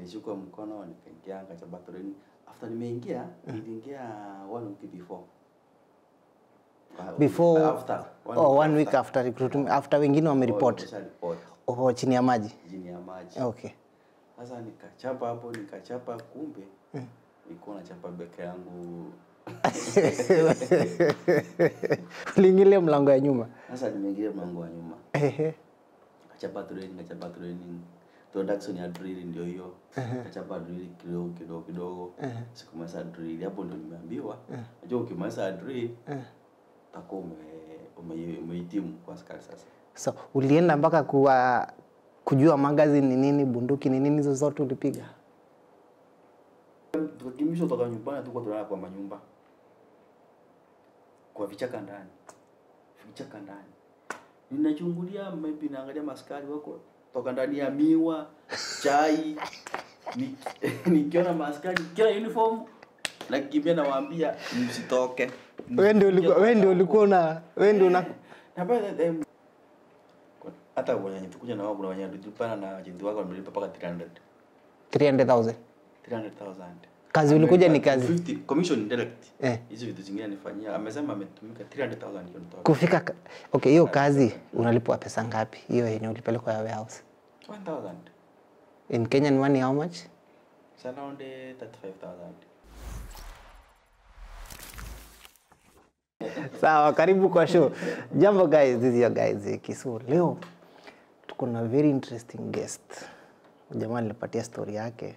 nishukua mkono nikaingia nikachapa training after nimeingia niliingia one week before Kwa- before after oh, one week after recruitment after wengine wameripot report oh, chini ya maji chini ya maji okay sasa nikachapa hapo nikachapa kumbe nilikuwa nachapa beke yangu uliingilia mlango ya nyuma sasa nimeingia mlango wa nyuma Ehe. kachapa training kachapa training introduction ya drill ndio hiyo kachapa drill kidogo kidogo kidogo sikumaliza drill hapo ndio nimeambiwa najua ukimaliza drill utakuwa ume ume- umehitimu kwa askari sasa so ulienda mpaka kuwa kujua magazine ni nini bunduki ni nini hizo zote ulipiga tukakimbishwa toka nyumbani tuko tunalala kwa manyumba kwa vichaka ndani vichaka ndani ninachungulia maybe naangalia maskari wako toka ndani ya miwa chai Nik- nikiona maskari kila uniform nakimbia nawaambia msitoke wewe ndio ulikuwa wewe ndio ulikuwa una wewe ndio una Na by the time, hata wenye tukuja na wao kuna wenye tulipana na wajenti wako wamelipa mpaka 300 300000 300,000 kazi ulikuja ni kazi 50 commission direct Eh. hizo vitu zingine nifanyia amesema ametumika 300,000 hiyo nitoa kufika ka- okay hiyo kazi unalipwa pesa ngapi hiyo yenye ulipelekwa ya warehouse 1000 in kenyan money how much it's around eh, 35000 sawa karibu kwa show jambo guys this is your guys eh, kisu leo tuko na very interesting guest jamaa nilipatia story yake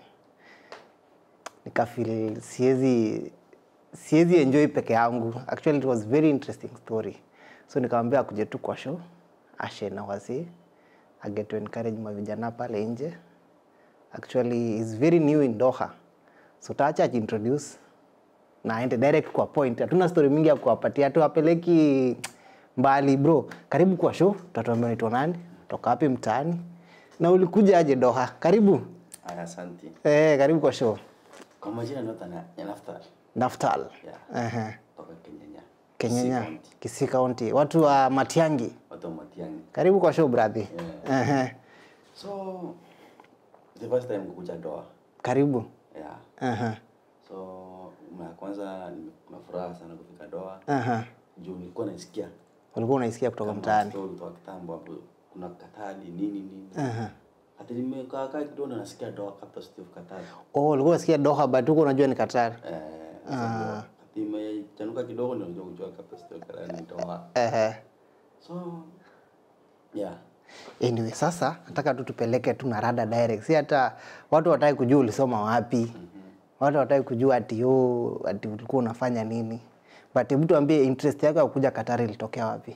nikafeel siwezi siwezi enjoy peke yangu actually it was very interesting story so nikamwambia akuje tu kwa show ashe na wasi aget to encourage mavijana pale nje actually is very new in Doha so taacha ajiintroduce na aende direct kwa point hatuna story mingi ya kuwapatia tuwapeleki mbali bro karibu kwa show tutatuambia unaitwa nani toka wapi mtaani na ulikuja aje Doha karibu aya asante eh, karibu kwa show kwa majina nota na ya nafta Naftal yeah Ehe. toka Kenyanya Kenyanya Kisii County. Kisii County watu wa Matiangi watu wa Matiang'i karibu kwa show brother Ehe. so the first time kukuja Doha karibu yeah Ehe. so mara ya kwanza nime- nafuraha sana kufika Doha Ehe. juu nilikuwa naisikia ulikuwa unaisikia kutoka kama mtaani story kutoka kitambo hapo kuna Katari nini nini Ehe. hata nimekaa kaa kidogo na nasikia Doha capital city of Qatar oh ulikuwa unasikia Doha but huko unajua ni Qatar eh sasa imechanuka kidogo ndio ndio kujua capital city of Qatar ni Doha Ehe. so yeah anyway sasa nataka tu tupeleke tu na rada direct si hata watu wataki kujua ulisoma wapi watu wataki kujua ati yo ati ulikuwa unafanya nini but hebu tuambie interest yako ya kuja Qatar ilitokea wapi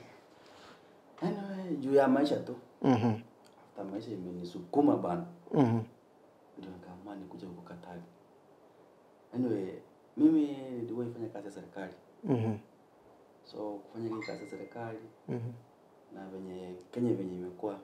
anyway juu ya maisha tu mhm hata maisha imenisukuma bana mhm ndio nikaamua nikuja huko Qatar anyway mimi niliwahi fanya kazi ya serikali mhm so kufanya hii kazi ya serikali mhm na venye Kenya venye imekuwa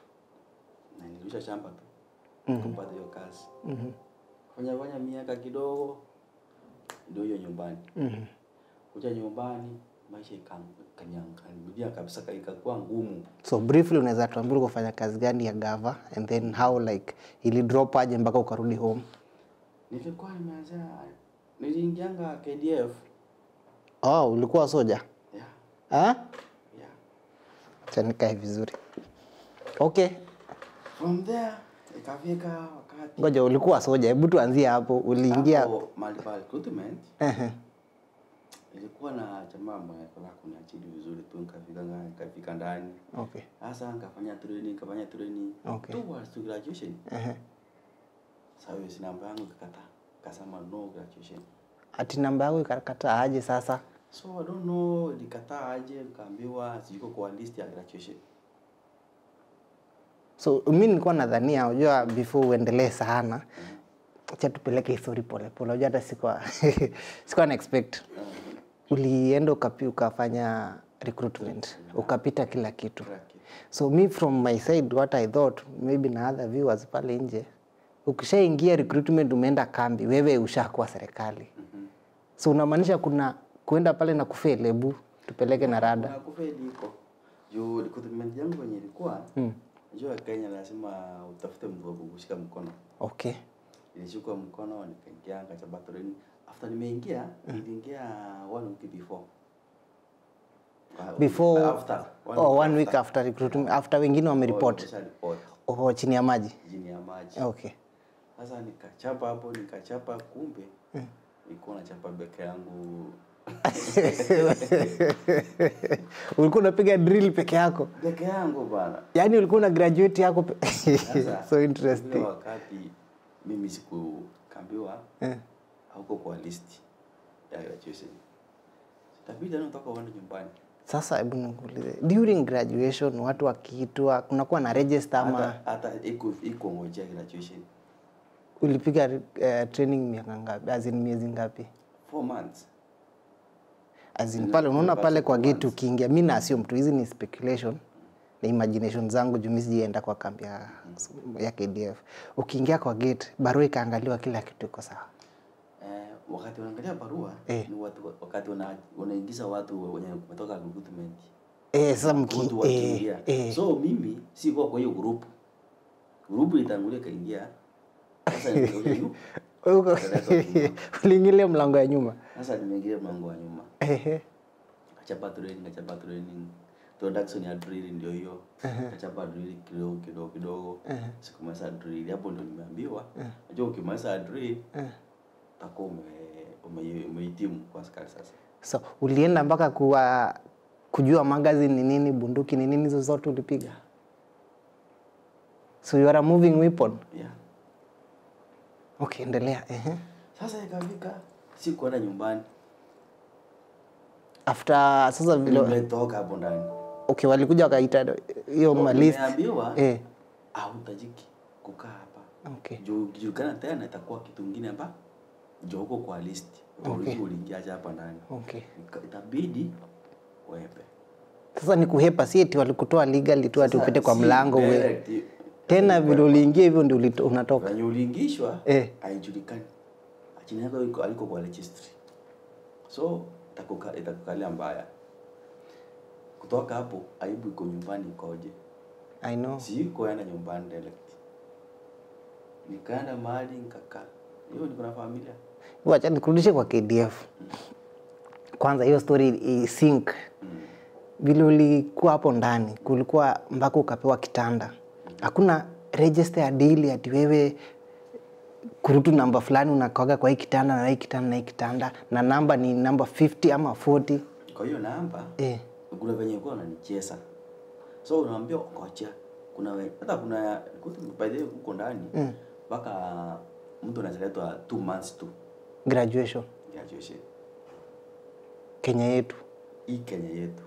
na nilirusha shamba tu Mhm. kupata hiyo kazi mhm fanya fanya miaka kidogo ndio hiyo nyumbani mhm kuja nyumbani maisha ikaniambia kabisa ka- ikakuwa ngumu so briefly unaweza tuambia ulikuwa kufanya kazi gani ya gava and then how like ili drop aje mpaka ukarudi home nilikuwa nimeanzia niliingianga KDF oh ulikuwa soja yeah, ah yeah. acha nikae vizuri okay from there ikafika wakati ngoja ulikuwa soja hebu tuanzie hapo uliingia hapo mahali pa recruitment Ehe. ilikuwa na jamaa mwenye alikuwa kuniachili vizuri tu nikafika nga- nikafika ndani okay sasa nikafanya training nikafanya training Okay. towards to graduation Ehe. sasa hiyo si namba yangu ikakata kasema no graduation ati namba yako ikakata aje sasa so I don't know nikataa aje nikaambiwa siko kwa list ya graduation so mi nilikuwa nadhania unajua before uendelee sana acha tupeleke histori polepole unajua hata sikuwa sikuwa na expect ulienda ukapi, ukafanya recruitment ukapita kila kitu Kila kitu. so me from my side what i thought maybe na other viewers pale nje ukishaingia recruitment umeenda kambi wewe ushakuwa serikali so unamaanisha kuna kuenda pale na kufeli hebu tupeleke na rada na kufeli iko juu recruitment yangu wenye ilikuwa Mm. najua Kenya lazima utafute mtu wa kukushika mkono okay nilishikwa mkono nikaingia nikachapa training after nimeingia niliingia one week before Uh, before after oh, one week after recruitment after wengine wameripot report oh, chini ya maji chini ya maji okay sasa nikachapa hapo nikachapa kumbe nilikuwa nachapa beke yangu ulikuwa unapiga drill peke yako beke yangu bana yaani ulikuwa una graduate yako pe- Sasa, so ule interesting wakati mimi sikukambiwa Eh. hauko kwa list ya graduation itabidi anatoka uende nyumbani sasa hebu nikuulize during graduation watu wakiitwa kunakuwa na register ama hata hata iko iko ngojea graduation ulipiga uh, training miaka ngapi as in miezi ngapi four months as in Nina- pale unaona nimepata pale kwa four gate months. ukiingia mi na assume tu hizi ni speculation na imagination zangu juu mi sijaenda kwa kambi ya, ya KDF ukiingia kwa gate barua ikaangaliwa kila kitu iko sawa eh, wakati wanaangalia barua Eh. ni watu wakati wana, wanaingiza watu wenye wametoka recruitment eh, sasa mki watu eh, wakiingia eh. so mimi sikuwa kwa hiyo group group itangulia kaingia sasa nimekuja yu Uko- uliingilia mlango ya nyuma sasa nimeingia mlango wa nyuma Ehe. kachapa training kachapa training introduction ya drill ndio hiyo kachapa drill kidogo kidogo kidogo sikumaliza drill hapo ndio nimeambiwa najua ukimaliza drill utakuwa ume ume- umehitimu kwa askari sasa so ulienda mpaka kuwa kujua magazine ni nini bunduki ni nini hizo zote ulipiga so you are a moving weapon yeah okay endelea Ehe. sasa ikafika sikuenda nyumbani after sasa vile nimetoka hapo ndani okay walikuja wakaita hiyo malist nimeambiwa eh hautajiki kukaa hapa okay juu julikana tena itakuwa kitu ingine hapa juu huko kwa list Okay. uliingiaje hapa ndani okay Ika- itabidi wepe sasa ni kuhepa si eti walikutoa legally tu ati Sasa, upite kwa si mlango we direct, tena vile uliingia hivyo ndio ulito- unatoka venye uliingishwa Eh. haijulikani chini yako iko aliko kwa registry so itakuka- itakukalia mbaya kutoka hapo aibu iko nyumbani ikoje i know sikuenda nyumbani direct nikaenda mahali nikakaa hiyo niko na familia wacha nikurudishe kwa KDF kwanza hiyo story isink vile ulikuwa hapo ndani kulikuwa mpaka ukapewa kitanda hakuna register ya deal ati wewe kurutu namba fulani unakaga kwa hii kitanda na hii kitanda na hii kitanda na namba ni namba 50 ama 40 kwa hiyo namba eh. kuna venye kuwa unanicheza so unaambia ngoja kuna we- hata kuna by the way huko ndani mpaka mtu anazaletwa two months tu graduation graduation Kenya yetu hii Kenya yetu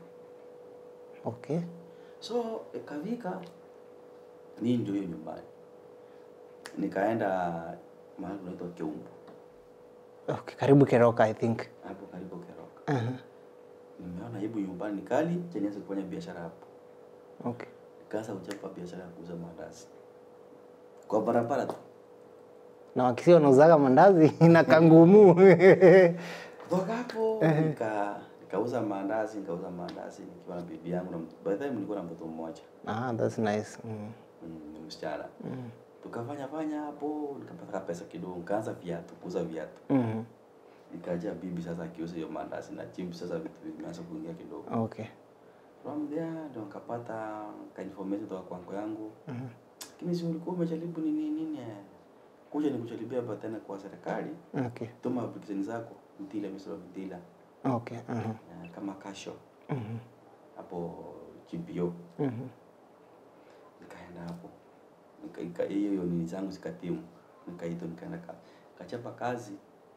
okay so ikafika nii ndio hiyo nyumbani nikaenda mahali kunaitwa Keumbu okay karibu Keroka I think hapo karibu Keroka uh-huh. nimeona aibu nyumbani nikali cheniweza kufanya biashara hapo okay nikaanza kuchapa biashara ya kuuza mandazi kwa barabara tu na wakisia wanauzaga mandazi na kangumu kutoka hapo nika nikauza maandazi nikauza maandazi nikiwa na bibi yangu na by the time nilikuwa na mtoto mmoja ah, that's nice mm. mm, ni msichana tukafanya fanya hapo nikapata pesa kidogo nikaanza viatu kuuza viatu Mm. nikaja bibi sasa akiuza hiyo maandazi na chimbi sasa vitu vimeanza kuingia kidogo okay from there ndo nikapata ka information kutoka kwa uncle yangu lakini si ulikuwa umejaribu nini nini eh, kuja nikujaribia hapa tena kwa serikali okay tuma application zako mtila misoro mtila okay uh-huh. eh, kama kasho Mhm. hapo GPO Mhm. nikaenda hapo Nika- ika- hiyo hiyo nini zangu zikatimu nikaitwa nikaenda ka, kachapa kazi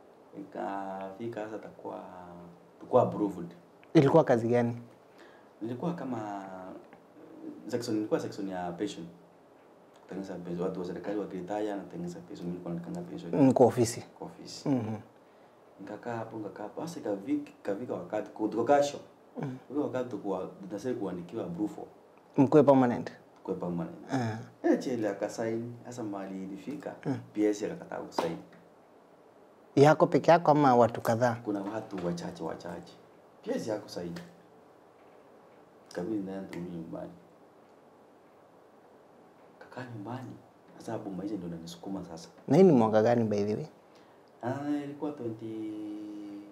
ikafika sasa takuwa takuwa approved ilikuwa kazi gani nilikuwa kama section nilikuwa section ya pension kutengeneza pension watu wa serikali wakiritaya natengeneza pension mimi nilikuwa natengeneza pension Mm, kwa ofisi kwa ofisi Mhm. nikakaa hapo nikakaa hapo basi kavika kavika wakati kutoka kasho mm. wakati tukua tunasema kuandikiwa brufo mkuwe permanent kwa permanent Ah. eh chele akasaini sasa mali ilifika PS akakataa kusaini yako peke yako ama watu kadhaa kuna watu wachache wachache PS hakusaini kabidi naenda turudi nyumbani kakaa nyumbani Sasa hapo maisha ndio inanisukuma sasa. Na hii ni mwaka gani by the way? Ah, ilikuwa 2017,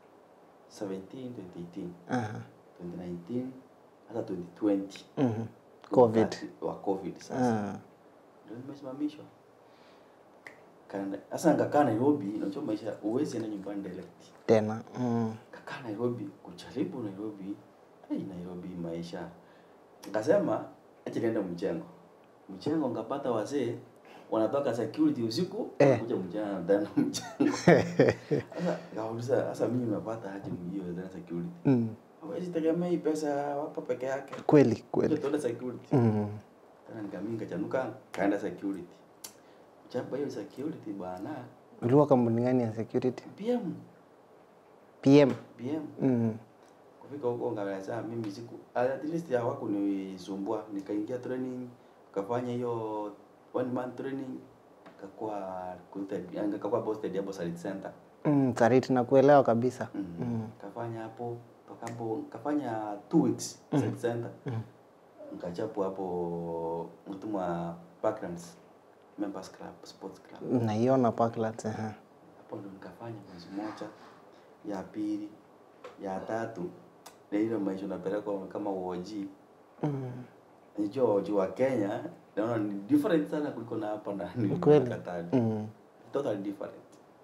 2018, Aha. 2019 hata 2020. Mhm. Covid. Wakati wa COVID sasa. Ah. Ndio nimesimamishwa. Kana sasa nikakaa Nairobi, unajua maisha uwezi enda nyumbani direct. Tena. Mm. Kakaa Nairobi, kujaribu Nairobi. Hey, Nairobi maisha. Nikasema acha niende mchengo. Mchengo ngapata wazee wanatoka security usiku Eh. kuja mchana ndani mchengo. Sasa nikauliza sasa mimi nimepata aje hiyo ndani security. Mm. Hawezi tegemea hii pesa hapa peke yake. Kweli Kuja kweli. tuende security. Mm. Tena nikamii nikachanuka kaenda security. Chapa hiyo security bwana. Ulikuwa kampuni gani ya security? PM, PM. PM. Mm. Kufika huko ngaweza mimi siku at least hawakunisumbua. Nikaingia training, kafanya hiyo one month training kakuwa recruited, yani kakuwa posted hapo Sarit Center. Mm. Kariti nakuelewa kabisa. Mm. Mm. Kafanya hapo toka hapo kafanya two weeks Sarit Center. Mm. Nikachapo hapo mtumwa Parklands Members Club, Sports Club. Naiona Parklands. Aha. hapo ndo nikafanya mwezi moja ya pili ya tatu na ile maisha unapelekwa kama uoji Mm. najua uoji wa kenya naona ni different sana kuliko na hapa ndani Kweli. Katani. Mm. totally different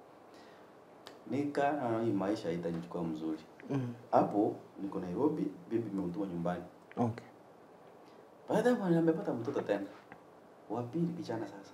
nika naona hii maisha itanichukua mzuri Mm. hapo niko nairobi bibi imeutuma nyumbani Okay. baada ya amepata mtoto tena wa pili kijana sasa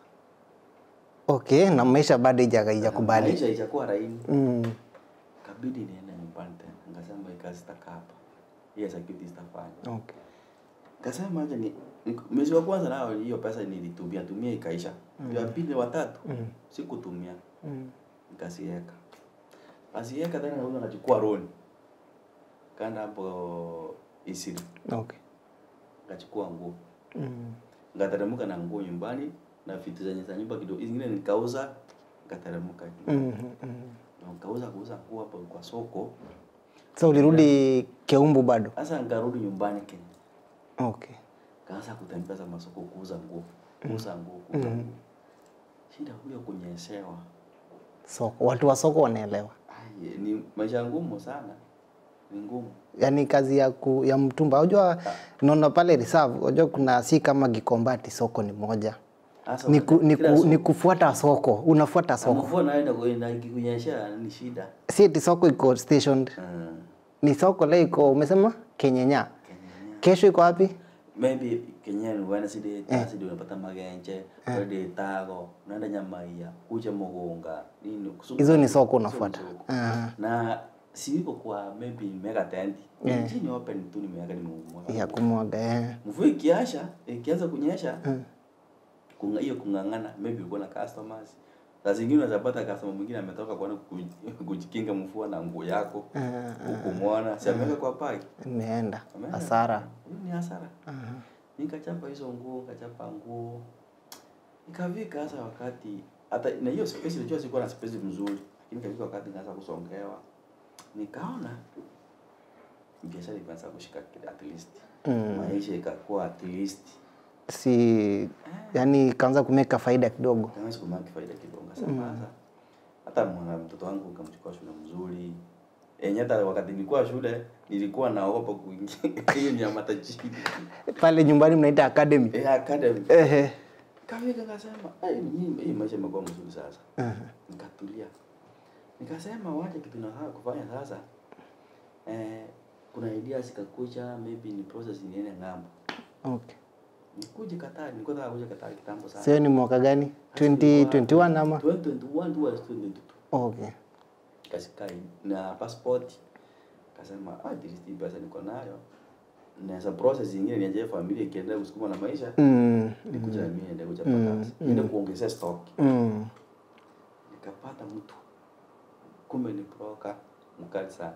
Okay, na maisha bado ija- haijakubali. maisha ijakuwa raini Mm. kabidi niende nyumbani tena nikasema hii kazi sitakaa hapa hiyo security sitafanya Okay. Kasema aje ni ni- mwezi wa kwanza nao hiyo pesa nilitumia tumia ikaisha. Mm. Ya pili wa tatu Mm. sikutumia Mm. nikasiweka. Asiweka tena huyo anachukua loan. Kaenda hapo Isiri. Okay. Nikachukua nguo. Mm. Nikateremka na nguo nyumbani na vitu zenye za nyumba kidogo. Zingine nikauza nikateremka. Mm. Mm. Na nikauza kuuza nguo hapo kwa soko. So ulirudi Keumbu bado? Sasa nikarudi nyumbani Kenya. Okay. Kaanza kutembeza masoko kuuza nguo. Kuuza nguo, kuuza nguo. Shida huyo kunyeshewa. Soko. Watu wa soko wanaelewa. Ai, ni maisha ngumu sana, ni ngumu. Yaani kazi ya, ku, ya mtumba. Unajua naona pale reserve, unajua kuna si kama Gikombati soko ni moja. Hasa Ni, ku, ni, kila ku, soko. ni kufuata soko. Unafuata Na soko. mvua nayo inaku- na ikikunyesha ni shida. Si eti soko iko stationed. Mm. Ni soko leo iko umesema Kenyenya. Kenya. Kesho iko wapi? Maybe Kenya ni Wednesday, Thursday unapata magenje, Friday tago, unaenda Nyamaia, kuja Mugunga, nini kusuka- Hizo ni soko hizo ni unafuata. soko. Aha. Na si iko kwa maybe nimeweka tent. Yeah. Chini open tu nimeweka nimeumwa. Ya kumwaga eh. Mvua ikiasha, ikianza kunyesha, kunga hiyo kung'ang'ana, maybe uko na customers. Saa zingine unaweza pata customer mwingine ametoka kuona kuji- kujikinga mvua na nguo yako. Hukumwona, si ameweka kwa paki. Imeenda. Ameenda. Hasara. Hiyo ni hasara. Nikachapa hizo nguo, nikachapa nguo. Ikafika hasa wakati hata na hiyo space unajua sikuwa na space mzuri, lakini ikafika wakati nikaanza kusongewa. Nikaona biashara ikaanza kushika kile at least. Mm. Maisha ikakuwa at least. Si yani kaanza kumeka faida kidogo. Kaanza kumaki faida kidogo. Sasa sasa hata mwana mtoto wangu nikamchukua shule mzuri. Enye hata wakati nilikuwa shule nilikuwa naogopa kuingia hiyo ni ya matajiri. Pale nyumbani mnaita academy. Eh, academy. Ehe. Kafika nikasema, "Ai, mimi hii maisha imekuwa mzuri sasa." Nikatulia. Nikasema wacha kitu nataka kufanya sasa. Eh, kuna idea zikakuja, maybe ni process niende ng'ambo. Okay. Nikuje Katari, nilikuwa nataka kuja Katari kitambo sana. Sio ni mwaka gani? Sasa ilikuwa 2021 ama? 2021 tu was 2022. Okay. Kasikai na passport. Kasema, ah, at least hii pesa niko nayo. Naweza process nyingine niaje familia ikiendelea kusukuma na maisha. Mm. Nikuja na mimi niende kuchapa kazi. Niende kuongezea stock. Mm. nikapata mtu kumbe ni broker mkali sana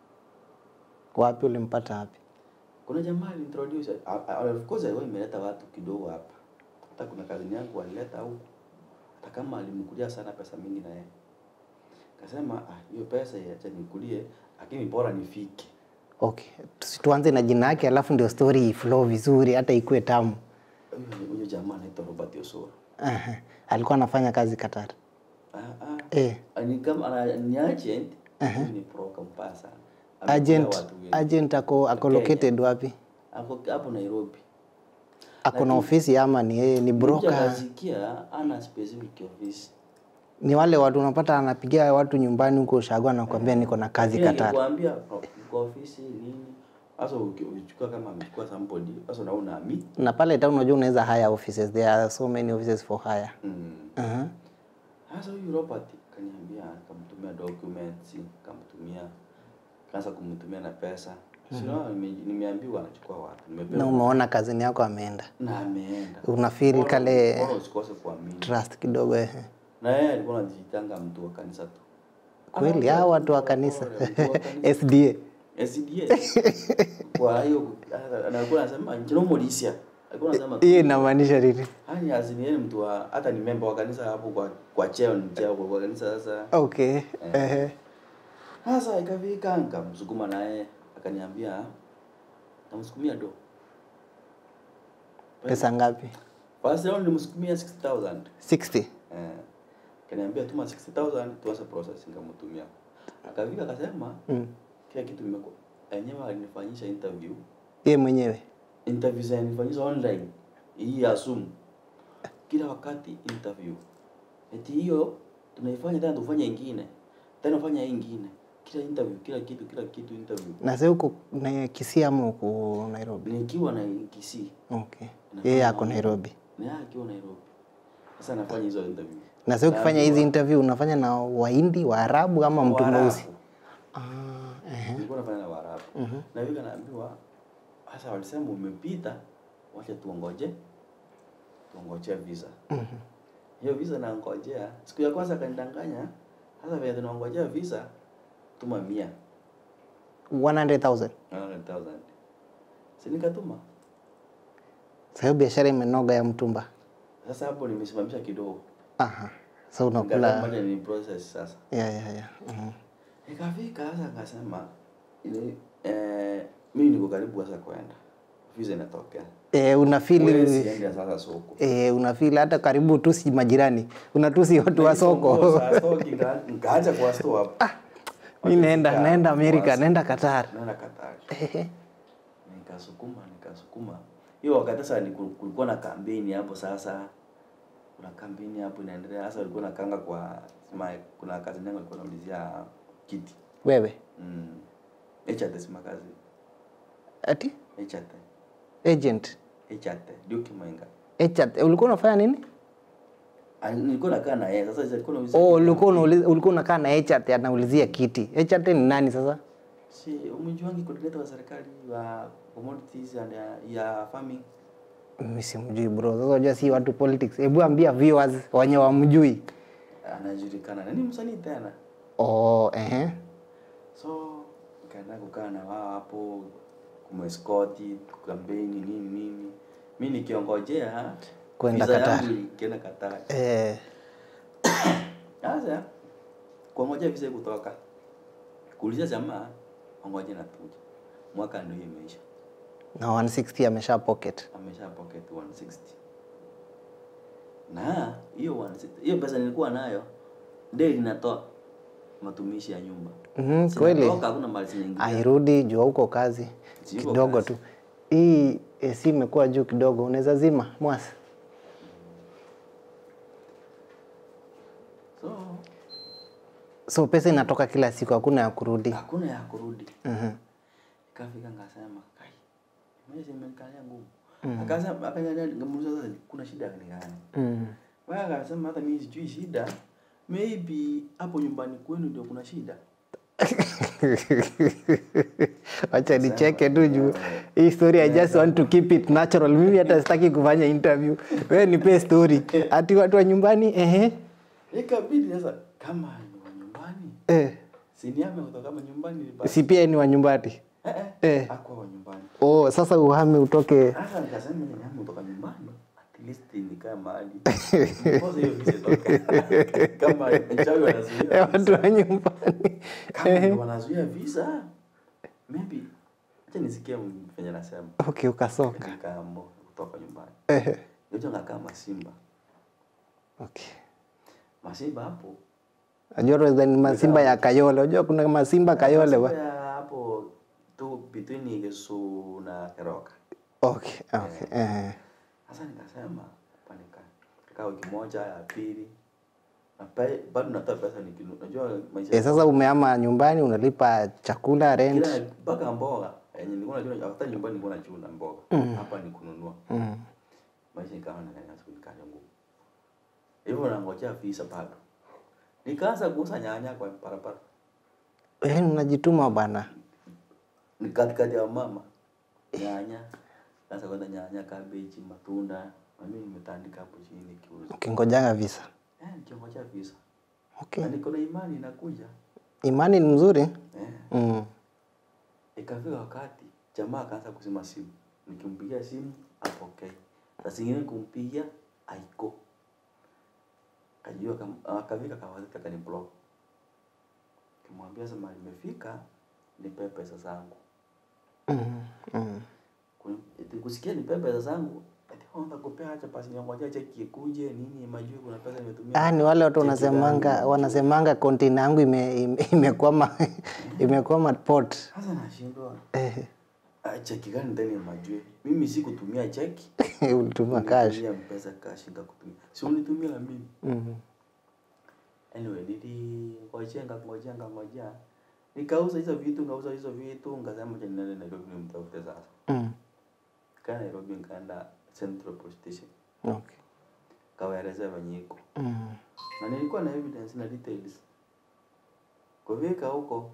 Wapi ulimpata wapi? kuna jamaa alintroduce a- a- of course alikuwa imeleta watu kidogo hapa hata kuna kazini yangu walileta huku hata kama alimkulia sana pesa mingi na yeye kasema ah hiyo pesa acha nikulie lakini bora nifike Okay. Tusi- Tuanze na jina yake alafu ndio story flow vizuri hata ikue tamu. huyo huyo jamaa anaitwa Robert Osoro Aha. Alikuwa anafanya kazi Qatar. Ah, ah. Eh. Ni kama ana- ni agent, huyu ni broker mbaya sana. Amekula Agent, watu wengi. agent ako, ako Kenya. located wapi? Ako hapo Nairobi. Ako na ofisi ama ni yeye ni broker? Kasikia ana specific office. Ni wale watu unapata anapigia watu nyumbani huko Ushago anakuambia niko na kazi Lakini Qatar. akikwambia kwa ofisi nini? Sasa uki- ukichukua kama amechukua somebody, sasa unaona ami. Na pale town unajua unaweza hire offices. There are so many offices for hire. Mm. Aha. Sasa huyu Robert kaniambia akamtumia documents, akamtumia kaanza kumtumia na pesa. Sio nime- nimeambiwa anachukua watu. Na Nimepewa umeona kazini yako ameenda. na ameenda. Una feel Bora- kale bora usikose kuamini. trust kidogo eh. Na yeye alikuwa anajitanga mtu wa kanisa tu. Kweli hao watu wa kanisa. Mtu wa kanisa. SDA. SDA. Kwa hiyo anakuwa anasema njino Morisia. Alikuwa anasema Hiyo inamaanisha nini? hani azini yeye ni mtu wa hata ni member wa kanisa hapo kwa kwa cheo ni cheo kwa kwa kanisa sasa. Okay. Ehe. Sasa ikafika nikamsukuma naye akaniambia namsukumia do. Pesa ngapi? First round nilimsukumia 60000. 60. Eh. Kaniambia tuma 60000 tuanze process nikamtumia. Akafika akasema Mm. kila kitu nimekuwa enyewe alinifanyisha interview. Yeye mwenyewe. Interview zinanifanyisha online. Hii ya Zoom. Kila wakati interview. Eti hiyo tunaifanya tena tufanye ingine. Tena ufanya hii ingine. Kila interview, kila kitu, kila kitu interview. Na sasa huko na Kisii ama huko Nairobi? Nikiwa na Kisii. Okay. Yeye ako Nairobi. Na yeye akiwa Nairobi. Sasa nafanya hizo interview. Na sasa ukifanya hizi interview unafanya na Wahindi, Waarabu ama mtu Waarabu. mweusi? Ah, ehe. Nilikuwa nafanya na Waarabu. Na hivi naambiwa sasa walisema umepita, wacha tuongoje. Tuongoje visa. Hiyo visa nangojea. Siku ya kwanza kanidanganya. Sasa vile tunaongojea visa tuma 100. 100,000. 100,000. Si nikatuma. Sasa hiyo biashara imenoga ya mtumba. Sasa hapo nimesimamisha kidogo. Aha. So Nikasema unakula moja ni process sasa. ya ya ya. Mhm. Ikafika sasa akasema ile eh, mimi niko karibu sasa kwenda. Visa inatokea. Eh, una Wewe feel siende sasa soko. eh, una feel hata karibu tusi majirani. Unatusi watu wa soko. Nikaacha kwa store hapo. Mimi naenda Wakifika naenda Amerika, Mombasa, naenda Qatar. Naenda Qatar. Ehe. Nikasukuma, nikasukuma. Hiyo wakati sasa ni kul- kulikuwa na kampeni hapo sasa. Kuna kampeni hapo inaendelea. Sasa walikuwa nakanga kwa sema kuna kazi yangu alikuwa anaulizia kiti. Wewe. Mm. Echate sima kazi. Ati Echate. agent. Echate. Ndio kimenga. Agent. Ulikuwa unafanya nini? Ah, Nilikuwa nakaa na yeye. Sasa alikuwa anaulizia. Oh, ulikuwa unauliza ulikuwa unakaa na agent anaulizia kiti. Agent ni nani sasa? Si umjuangi coordinator wa serikali wa commodities and ya, ya farming. Mimi simjui bro. Sasa unajua si watu politics. Hebu ambia viewers wenye wamjui. Anajulikana. Na ni msanii tena. Oh, ehe. So nikaenda kukaa na wao hapo kumeskoti kampeni nini nini. Mimi nikiongojea Kwenda visa Qatar. yangu ikienda Qatar. Eh, Sasa kuongojea visa kutoka. Kuuliza jamaa ongoje na tuja. Mwaka ndio imeisha. na 160 amesha pocket. Amesha pocket 160. Na hiyo 160 hiyo pesa nilikuwa nayo ndio inatoa matumishi ya nyumba. Mhm, kweli. Zinatoka, hakuna mali zinaingia. Airudi jua huko kazi Siko kidogo kazi. tu. Hii AC imekuwa juu kidogo, unaweza zima mwasi. So So pesa inatoka kila siku, hakuna ya kurudi. hakuna ya kurudi. Mhm. Kafika ngasema kai. Maisha imenikalia ngumu. Akasema akaniambia ngamuuliza sasa kuna shida gani gani? Mm. Wewe akasema hata mimi sijui shida. Maybe hapo nyumbani kwenu ndio kuna shida. Wacha nicheke tu juu hii story I just want to keep it natural. Mimi hata sitaki kufanya interview. Wewe nipe story. Ati watu wa nyumbani ehe. Ikabidi sasa kama ni wa nyumbani. Eh. Si niame kutoka kama nyumbani ni basi. Si pia ni wa nyumbani. Eh eh. Eh. Hakuwa wa nyumbani. Oh, sasa uhame utoke. Sasa nikasema ni niame kutoka nyumbani. At least nikae mahali. Kwanza hiyo visa toka. Kama mchawi Eh, wanazuia. watu wa nyumbani. Kama ndio wanazuia visa. Maybe acha nisikie venye nasema. Okay, ukasoka. Nikaamua kutoka nyumbani. Ehe. Yote ngakaa masimba. Okay. Masimba hapo Najua Rosa ni masimba ya Kayole. Unajua kuna masimba Kayole wa. Masimba ya hapo tu between Gesu na Keroka. Okay, okay. Eh. Sasa nikasema hapa nika kaa wiki moja ya pili na pe- bado natoa pesa nikinu. Unajua maisha Eh, sasa umeama nyumbani unalipa chakula rent. kila mpaka mboga yenye nilikuwa najua hata nyumbani nilikuwa nachuna mboga hapa ni kununua Mm. maisha ikawa na kanya siku nikaja ngumu hivyo nangojea visa bado nikaanza kuuza nyanya kwa barabara Eh, unajituma bwana. ni katikati ya mama nyanya sasa kwenda nyanya kabeji matunda na mimi nimetandika hapo chini kiuza Ukingojanga visa. eh nikingojea visa Okay. na niko na imani inakuja Imani ni mzuri. eh Mm. ikafika wakati jamaa akaanza kuzima simu nikimpigia simu apokee saa zingine kumpigia aiko kajua kam- akafika kawazika kani block kimwambia sema nimefika nipe pesa zangu Mm. Mm. Ku- eti kusikia nipe pesa zangu ati onda kupea acha pasi ngoja cheki ikuje nini majui kuna pesa nimetumia Ah, ni wale watu Cheki wanasemanga zangu. wanasemanga container yangu ime, ime, imekwama imekwama port. sasa nashindwa Eh, ah, cheki gani ndani ya majui mimi si kutumia cheki ulituma cash. Nilitumia mpesa cash nikakutumia. Si unitumia na mimi. Mm. Anyway, nilingojea ngangojea ngangojea. Nikauza hizo vitu, ngauza hizo vitu, nikasema acha niende Nairobi nimtafute sasa. Mm. Kaa Nairobi nikaenda Central Police Station. Okay. Kawaelezea venye iko. Mm. Na nilikuwa na evidence na details. Kufika huko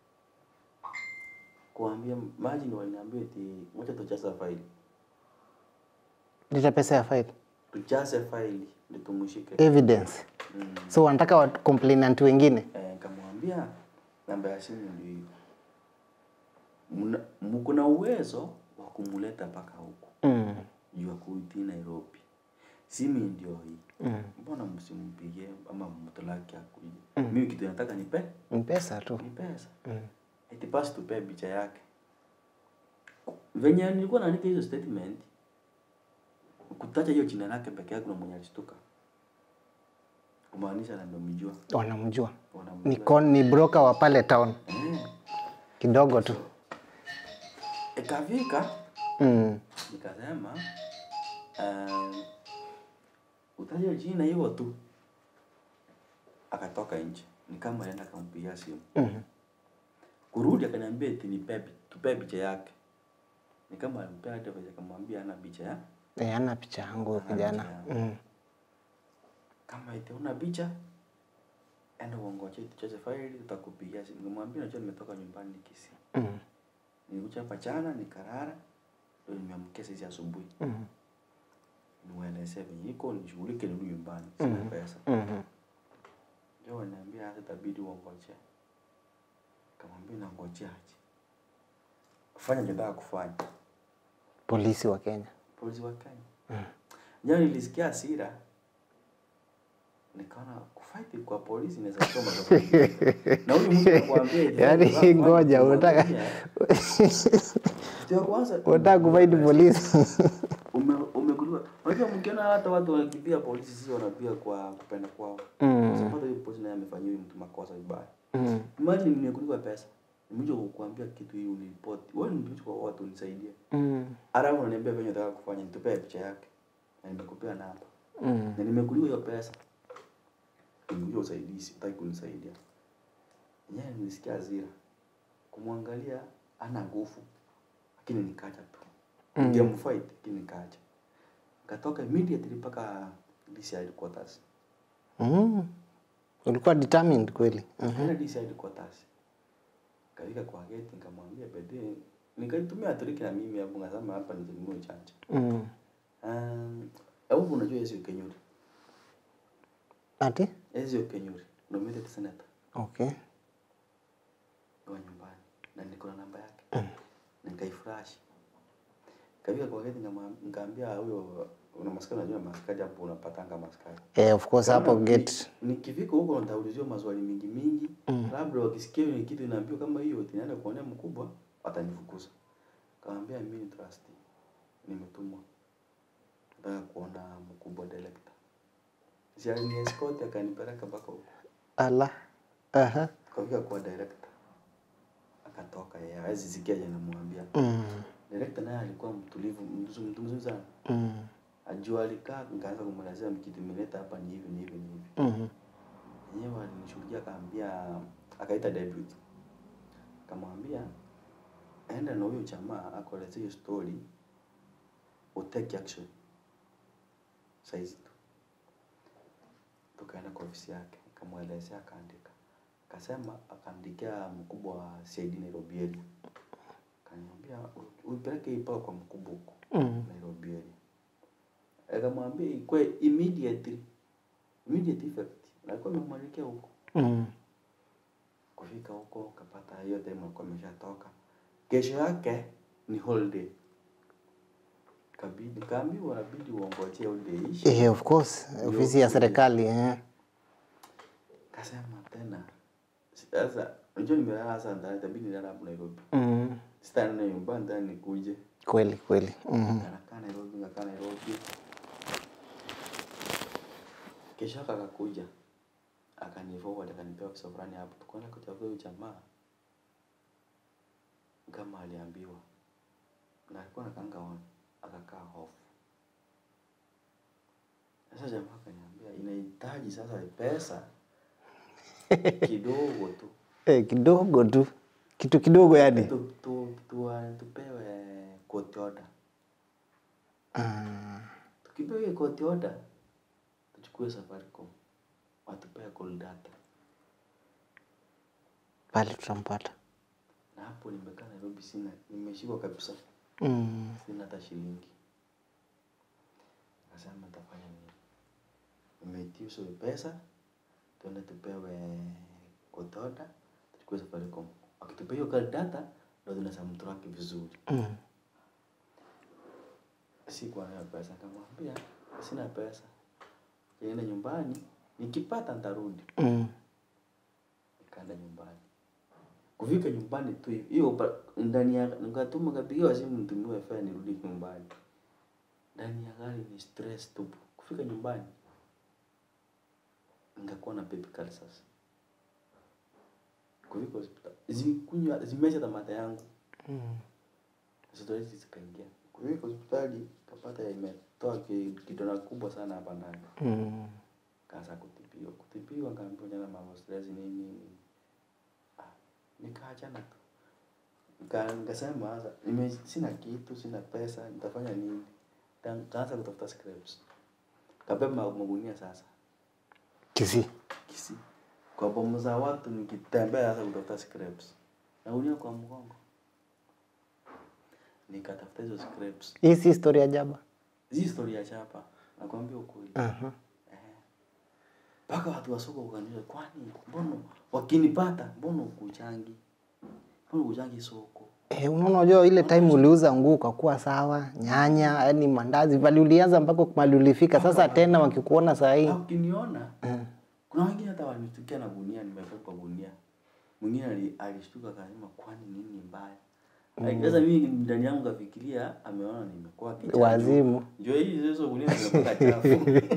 kuambia maji ni waliniambia eti moja tujaza faili. Lita pesa ya file. Tujaze faili ndio tumshike. Evidence. Mm. So wanataka wa complainant wengine. Eh, nikamwambia namba ya simu ndio hiyo. Mna- Mko na uwezo wa kumuleta mpaka huku Mm. juu ya kuitii Nairobi. Simu ndio hii. Mm. Mbona msimpigie ama mtolaki akuje? Mimi kitu nataka nipe Ni pesa tu. ni pesa. Mm. Eti basi tupe picha yake. Venye nilikuwa naandika hizo statement kutacha hiyo jina lake peke yake na mwenye alishtuka. Kumaanisha na ndio mjua. Wanamjua. Wanamjua. Ni con, ni broker wa pale town. Eh. Kidogo tu. Ikafika Mm. nikasema um, utaja jina hivyo tu. Akatoka nje, ni kama aenda akampigia simu. Mm. Kurudi akaniambia eti nipe pi- tupe picha yake. Ni kama alimpea hata picha akamwambia ana picha ya Eh, ana picha yangu Hana kijana. picha yangu. Mm. kama eti una picha enda uongoje tuchaze faili tutakupigia simu. Nimwambia najua nimetoka nyumbani Kisii. Mm. Nilikuja hapa jana nikarara ndio nimeamkia sasa asubuhi. Mm. niwaelezee venye iko nishughulike nirudi nyumbani sina Mhm. pesa Mm. ndio waniambia hata itabidi uongoje kamwambia nangojeaje fanya nitaka kufanya Polisi wa Kenya. polisi wa Kenya Mm. jana nilisikia hasira nikaona kufight kwa polisi inaweza kuwa matatizo na huyu mtu anakuambia eti, Yaani, unataka kufanya ngoja, kitu unataka- unafanya. Kitu ya kwanza Unataka kufaidi polisi. ume umeguliwa. Unajua mkiona hata watu wanakimbia polisi sio wanapiga kwa kupenda kwao. Mm. Sasa hiyo polisi naye amefanyia huyu mtu makosa vibaya. Mm. Imagine nimekuliwa pesa. Nimekuja kukuambia kitu hii uniripoti. Wewe ni mtu kwa watu unisaidie. Mm. Alafu unaniambia venye unataka kufanya nitupee picha yake. Na nimekupea namba. Mm. Na nimekuliwa hiyo pesa. Nimekuja usaidizi, utaki kunisaidia. Yeye nilisikia hasira. Kumwangalia ana nguvu. Lakini nikaja tu. Mm. Ningemfight lakini nikaja. Nikatoka immediately mpaka DC headquarters. Mm. Ulikuwa determined kweli. Mhm. Nikaenda DC headquarters. Kafika kwa gate nikamwambia bede nikaitumia triki na mimi hapo ngasema hapa nizinunue chanja. Mm. Um, au unajua Ezio Kenyuri? Ati? Ezio Kenyuri, nominated senator Okay. wa nyumbani na niko na namba yake. Nikaiflash. Kafika kwa gate nikamwam- nikaambia huyo una maskari unajua maskari hapo unapatanga maskari. Eh, of course hapo Kama gate. ni- Nikifika huko nitauliziwa maswali mingi mingi. Labda wakisikia ni kitu inaambiwa kama hiyo tinaenda kuonea mkubwa watanifukuza. Kaambia mimi ni trustee. Nimetumwa. Nataka kuona mkubwa director. si alini escort akanipeleka mpaka huko ala aha kafika kwa director akatoka yeye hawezi sikia je namwambia mm. director naye alikuwa mtulivu mtu mtu mzuri sana Mm. ajua alikaa nikaanza kumwelezea kitu imeleta hapa ni hivi ni hivi ni hivi Mhm. yenyewe alinishughulikia akaambia akaita deputy akamwambia enda na huyo jamaa akuelezea hiyo story utake action saizi tu tukaenda kwa ofisi yake akamwelezea akaandika akasema akaandikia mkubwa wa CID Nairobi area akaniambia "U- uipeleke hii pao kwa mkubwa huko Mm. Nairobi area akamwambia ikwe immediately immediate effect na alikuwa amemwelekea huko Mm. kufika huko kapata hiyo time alikuwa ameshatoka kesho yake ni holiday kabidi kaambiwa nabidi uongojee holiday ishi Eh, of course ofisi ya serikali eh. kasema tena sasa unajua nimelala sasa ndani itabidi nilala hapo Nairobi mm. sitaenda nyumbani ndani nikuje kweli kweli mm. Nikakaa Nairobi, nikakaa Nairobi. Kesho yake akakuja akaniforward akanipea ofisa fulani hapo, tukaenda kutafuta huyo jamaa kama aliambiwa, na alikuwa nakanga on, akakaa hofu. Sasa jamaa akaniambia inahitaji sasa pesa kidogo tu eh, kidogo tu kitu kidogo yani tu, tu, tu, tupewe court order ah. tukipewa hiyo court order tuchukue Safaricom watupea call data, pale tutampata na hapo nimekaa Nairobi, sina nimeshikwa kabisa, mm. sina hata shilingi. Nasema nitafanya nini? Nimeitisha hiyo pesa, tuende tupewe court order, tuchukue Safaricom. Wakitupea hiyo call data, ndio tunaweza mtraki vizuri. Mm. sikuwa nayo pesa, nikamwambia sina pesa, niende nyumbani, nikipata nitarudi. Mm. Nikaenda nyumbani, kufika nyumbani tu hivi, hiyo pa- ndani ya nikatuma kapigiwa simu mtumiwe fare nirudi nyumbani. Ndani ya gari ni stress tupu. Kufika nyumbani nikakuwa na baby ulcers. Kufika hospitali zikunywa zimesha tamata yangu Mm. zoezi zikaingia. Kufika hospitali kapata imetoa ki- kidonda kubwa sana hapa ndani. Mm. Kaanza kutibiwa. Kutibiwa kaambiwa jana mambo stress nini nini. Ah, nikaachana tu. Nika- Nikasema sasa nime sina kitu, sina pesa, nitafanya nini? Ka- Kaanza kutafuta scraps. Kabeba ma- magunia sasa. kisi Kisi. Kwa bomu za watu nikitembea sasa kutafuta scraps. Nagunia kwa mgongo. Nikatafuta hizo scraps. hii si story ya jaba Hii story ya chapa. Nakwambia ukweli. Aha. Eh. mpaka watu wa soko wakaniuliza, kwani mbona wakinipata mbona ukuchangi, mbona ukuchangi soko? Eh, unaona unajua ile time uliuza nguo ukakuwa sawa, nyanya, yani mandazi, bali ulianza mpaka mali ulifika. Sasa tena wakikuona saa hii Au ukiniona kuna wengine hata walitukia na gunia, nimebeba gunia. Mwingine ali- alishtuka akasema, kwani nini mbaya? Like, Sasa mimi ndani yangu kafikiria ameona nimekuwa kichafu. wazimu, Ndio hii hizo gunia zimekuwa chafu.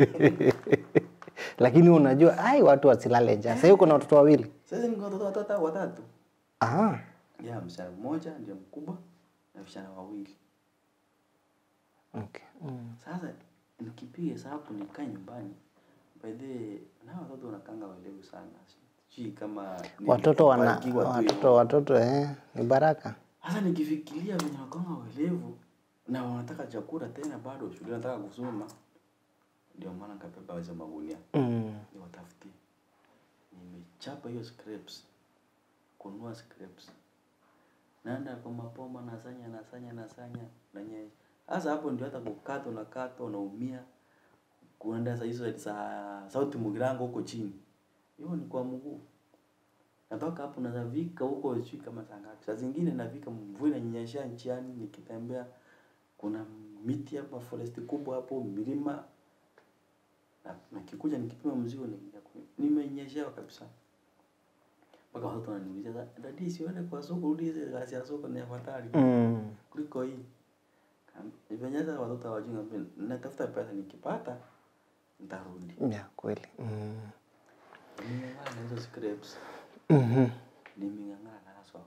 lakini unajua ai, watu wasilale njaa. Sasa hiyo kuna watoto wawili. Sasa niko watoto watatu watatu. Ah, Ya msichana mmoja ndio mkubwa na vijana wawili. okay. Mm. Sasa nikipiga hesabu nikae nyumbani, by the way, na watoto wanakanga walevu sana. Sijui kama ni Watoto wana kubarikiwa tu hivyo. watoto watoto eh, ni baraka. Sasa nikifikiria venye wakanga walevu na wanataka chakula tena, bado shule wanataka kusoma, ndio maana nikabeba hizo magunia Mm. niwatafutie. Nimechapa hiyo scraps, kununua scraps, naenda kwa mapoma, nasanya nasanya nasanya nanye. Sasa hapo ndio hata kukata unakata unaumia, kuenda saa hizo za sauti Mugirango huko chini, hiyo ni kwa mguu. Natoka hapo nazavika huko sijui kama saa ngapi. Saa zingine navika mvua inanyesha njiani nikitembea, kuna miti hapa, forest kubwa hapo, milima na nikikuja nikipima mzigo nikija ku- nimenyeshewa kabisa. Mpaka watoto wananiuliza "Sa- dadi, sione kwa soko, rudi hizi kazi ya soko ni afadhali Mm. kuliko hii. Kaam- Venye sasa watoto hawajui, ngambia, natafuta pesa nikipata nitarudi Yeah, kweli. Mm. nimeng'ana na hizo scripts Mhm. nimeng'ang'ana nazo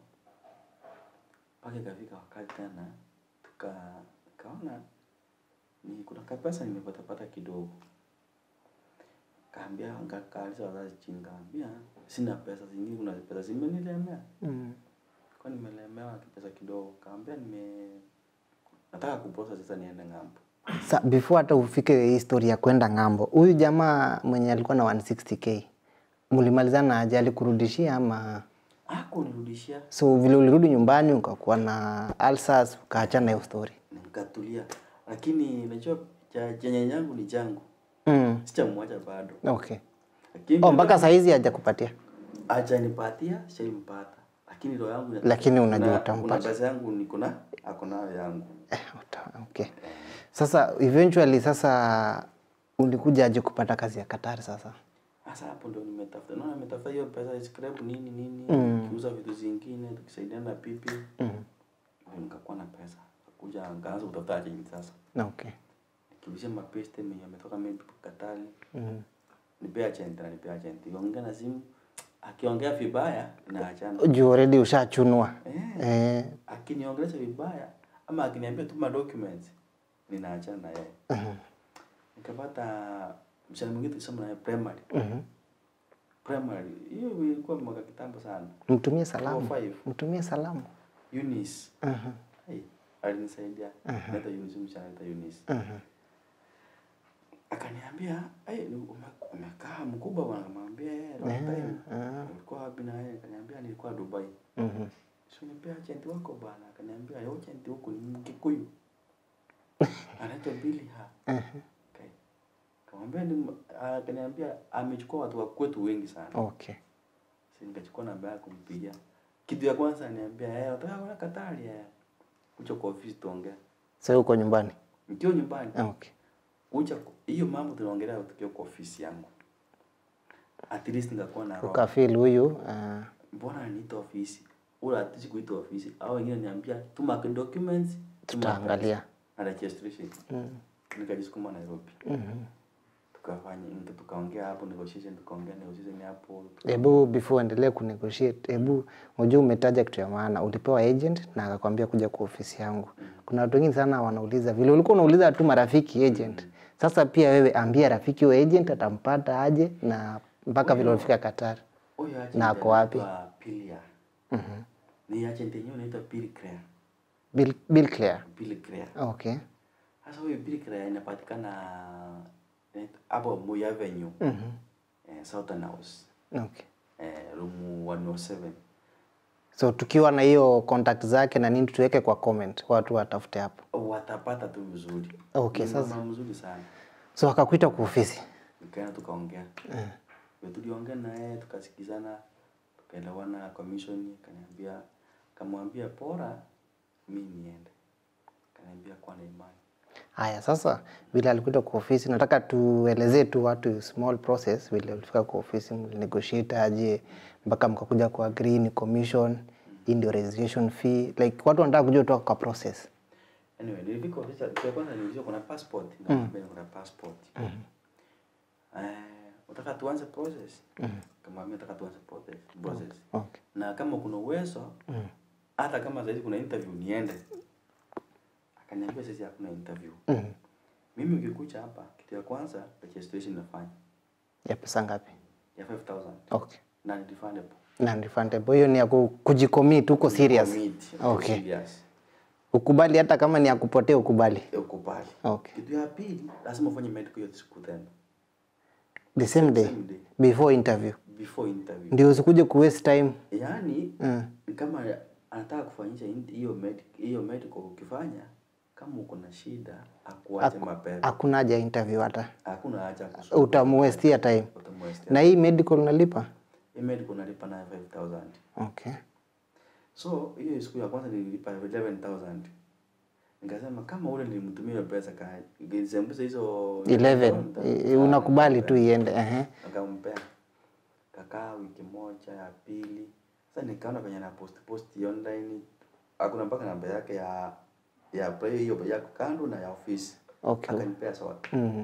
mpaka ikafika wakati tena tuka kaona ni kuna kapesa nimepatapata kidogo kaambia kaaliza wazazi chini kaambia sina pesa zingine kuna pesa zimenilemea Mm. kwa nimelemewa kipesa kidogo kaambia nime nataka kuposa sasa niende ng'ambo Sa, before hata ufike hii story ya kwenda ng'ambo, huyu jamaa mwenye alikuwa na 160k mlimalizana aje? Alikurudishia ama akunirudishia so vile ulirudi nyumbani ukakuwa na ulcers ukaachana na hiyo story? nikatulia lakini najua cha chenye yangu ni changu Mm. sichamwacha bado Okay. lakini Oh, mpaka saa hizi hajakupatia ajanipatia shaimpata lakini roho yangu ina- Lakini unajua kuna- utampata. kuna pesa yangu niko na ako nayo yangu Eh, uta- okay. Sasa eventually sasa ulikuja aje kupata kazi ya Qatar sasa? sasa hapo ndo nimetafuta naona nimetafuta hiyo pesa scrap nini nini kiuza vitu zingine tukisaidiana na pipi Mm. ndio nikakuwa na pesa kuja nikaanza kutafuta agent sasa Okay. nikirudisha mapeste mwenye ametoka maybe Katari Mm. nipea agent na nipea agent ikiongea na simu akiongea vibaya naachana Juu already ushachunwa. eh Eh, akiniongelesha vibaya ama akiniambia tuma documents ninaachana na yeye mhm, nikapata mshana mwingine tulisoma naye primary mhm. primary hiyo ilikuwa mwaka kitambo sana Mtumie salamu. Four, five. Mtumie salamu. Eunice Mhm, hey, alinisaidia naita Eunice mshana naita Eunice mhm. akaniambia hey, ume- umekaa mkubwa bwana akamwambia eh long time ah. ulikuwa wapi na yeye akaniambia nilikuwa Dubai Mhm. so nipea agent wako bwana akaniambia yo agent huku ni Mkikuyu anaitwa Billy ha Mhm. okay. kamwambia ni akaniambia amechukua watu wa kwetu wengi sana Okay. si nikachukua namba yake kumpigia kitu ya kwanza aniambia eh unataka kwenda Katari eh kuja kwa ofisi tuongea Sasa uko nyumbani? nikiwa nyumbani Okay. kuja ku- hiyo mambo tunaongelea tukiwa kwa ofisi yangu at least nikakuwa na roho Ukafeel huyu ah, mbona ananiita ofisi ula atishi kuita ofisi au wengine niambia tuma documents tuma Tutaangalia. pesa na registration mm, nikajisukuma Nairobi mhm. tukafanya nika- tukaongea hapo negotiation tukaongea negotiation hapo Hebu before endelee kunegotiate, hebu unajua umetaja kitu ya maana, ulipewa agent na akakwambia kuja kwa ofisi yangu. Kuna watu wengine sana wanauliza vile ulikuwa unauliza tu marafiki agent. Sasa pia wewe ambia rafiki wa agent atampata aje na mpaka vile ulifika Qatar. huyo agent Na ako wapi? anaitwa Pilia Mhm. ni agent yenyewe anaitwa Bill Clear Bill, Bill Clear. Bill Clear Okay. sasa huyo Bill Clear inapatikana inaitwa- hapo Moi Avenue Mhm. eh, Southern House Okay. eh, room 107 So tukiwa na hiyo contact zake na nini tuweke kwa comment, watu watafute hapo. watapata tu vizuri Okay, Ni sasa- mama mzuri sana So akakuita kwa ofisi. nikaenda tukaongea Vile tuliongea na yeye tukasikizana tukaelewana commission kaniambia kamwambia bora mi niende kaniambia kuwa na imani Haya, sasa vile alikuita kwa ofisi, nataka tuelezee tu watu small process vile ulifika kwa ofisi, mlinegotiate aje mpaka mkakuja kwa agree ni commission, hii ndio registration fee. Like watu wanataka kujua toka kwa process. anyway nilifika ofisi ya kwanza nilizia kuna passport nikamwambia kuna passport eh unataka tuanze process kamwambia nataka tuanze process process Okay. na kama kuna uwezo hata kama saizi kuna interview niende akaniambia sasa hakuna interview Mhm. mimi ukikuja hapa kitu ya kwanza registration nafanya Ya pesa ngapi? ya 5000 Okay. na ni refundable Na refundable. Hiyo ni ya ku- kujicommit, uko serious. Commit, Okay. serious. Ukubali hata kama ni ya kupotea ukubali. Ya ukubali Okay. kitu ya pili lazima ufanye medical hiyo siku tena The same day Same day. before interview. before interview Ndio usikuje ku waste time. yaani Mm. ni kama anataka kufanyisha in- hiyo med- hiyo medical ukifanya kama uko na shida akuache mapema Hakuna haja ya interview hata. hakuna haja ya kusubiri. Utamuwestia time. Utamwestia. Na hii medical unalipa? Hii medical unalipa nayo 5000 Okay. so hiyo siku ya kwanza nililipa 11000 nikasema kama ule nilimtumia hiyo pesa ka ngisembuse hizo 11 nita- eh, unakubali tu iende. Ehe. nikampea kakaa wiki moja ya pili sasa nikaona venye na post post online hakuna mpaka namba yake ya ya play hiyo ya kando na ya ofisi Okay. akanipea sote Mhm.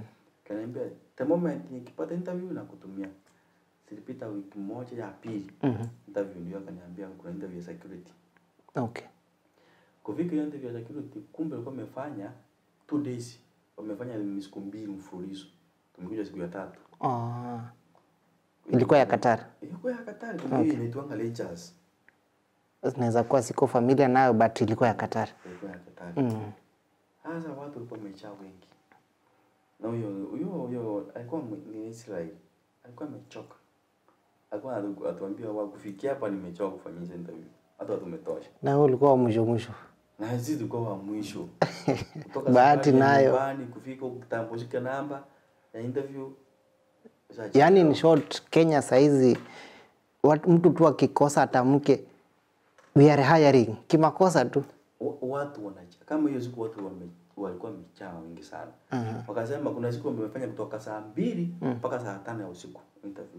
kaniambia the moment nikipata interview na kutumia silipita wiki moja ya pili Mhm. interview ndio akaniambia kuna interview ya security Okay. kufika hiyo interview ya security kumbe alikuwa amefanya two days wamefanya ni siku mbili mfululizo tumekuja siku ya tatu Ah. Ilikuwa ya Qatar. ilikuwa ya Qatar kuna hiyo inaitwanga lectures Naweza kuwa siko familia nayo but ilikuwa ya Qatar. ilikuwa ya Qatar Mm. Sasa watu walikuwa wamejaa wengi. Na huyo huyo huyo alikuwa mwe- ni Israel. Alikuwa amechoka. Alikuwa atu- atuambia wa kufikia hapa nimechoka kufanyisha interview. Hata watu umetosha. Na wewe ulikuwa wa mwisho mwisho. Na sisi tulikuwa wa mwisho. Kutoka Bahati safari ya nayo. nyumbani kufika kutambushika namba ya interview. Sasa Yaani in short Kenya saizi watu, mtu tu akikosa atamke we are hiring kimakosa tu. wa- watu wanaja kama hiyo siku watu wame, walikuwa wamejaa wengi sana. Wakasema kuna siku wamefanya kutoka saa mbili mpaka saa tano ya usiku interview.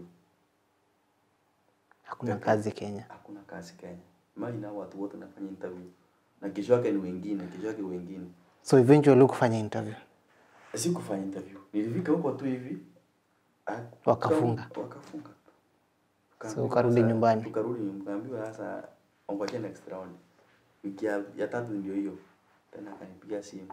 Hakuna kazi Kenya. hakuna kazi Kenya. Mali na watu wote nafanya interview na kesho yake ni wengine, kesho yake wengine. So eventually ukufanya interview. Si kufanya interview, nilifika huko tu hivi ah, Wakafunga. wakafunga. So ukarudi sasa- nyumbani. Tukarudi nyumbani, kaambiwa sasa ongojea next round. Wiki ya, ya tatu ndio hiyo. Tena akanipigia simu.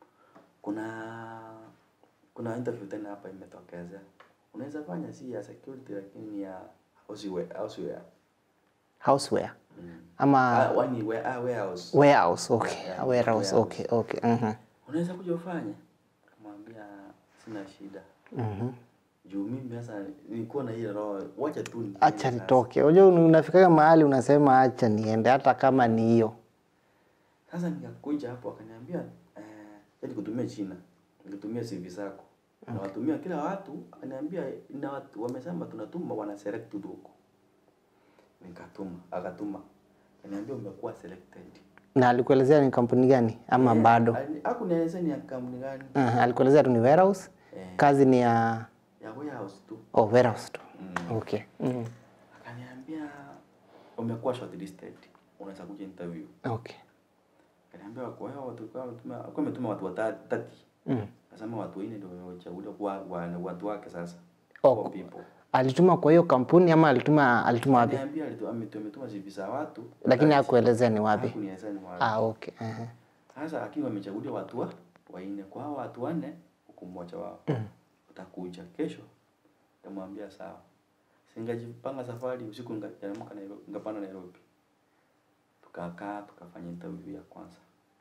Kuna kuna interview tena hapa imetokezea. Unaweza fanya si ya security lakini ni ya houseware, houseware. Houseware. Mm. Ama Ah, wani ware, ah, warehouse. warehouse. Okay. Yeah, Warehouse. warehouse. Okay. Okay. Mhm. unaweza kuja ufanye kamwambia sina shida Mhm. juu mimi sasa nilikuwa na ile roho wacha tu niende Acha sasa. nitoke. Unajua unafika mahali unasema acha niende hata kama ni hiyo. sasa nikakuja hapo akaniambia eh, yani kutumia china nikutumia CV zako na watumia kila watu akaniambia na watu wamesema tunatuma wana select tu huko nikatuma akatuma akaniambia umekuwa selected Na alikuelezea ni kampuni gani ama Eh, bado? ali- hakunieleza ni ya kampuni gani Uh, alikuelezea tu ni warehouse. Eh. Kazi ni ya ya warehouse tu oh, warehouse tu. Mm. Okay. Mm. akaniambia umekuwa shortlisted unaweza kuja interview Okay. akaniambia kwa hiyo watu kwa wametuma kwa ametuma watu watatu Mm. nasema watu wanne ndio wachaguliwa kwa wa- watu wake sasa Oh, Four people Alituma kwa hiyo kampuni ama alituma alituma wapi? Niambia alitu- ametu- ametuma CV za watu Lakini hakuelezea ni wapi. hakunieleza ni wapi Ah, okay. Uh-huh. sasa akiwa wamechaguliwa watu wa wanne kwa hao watu wanne huku mmoja wao utakuja kesho nitamwambia sawa singajipanga safari usiku ngaamka Nairobi ngapanda Nairobi tukakaa tukafanya interview ya kwanza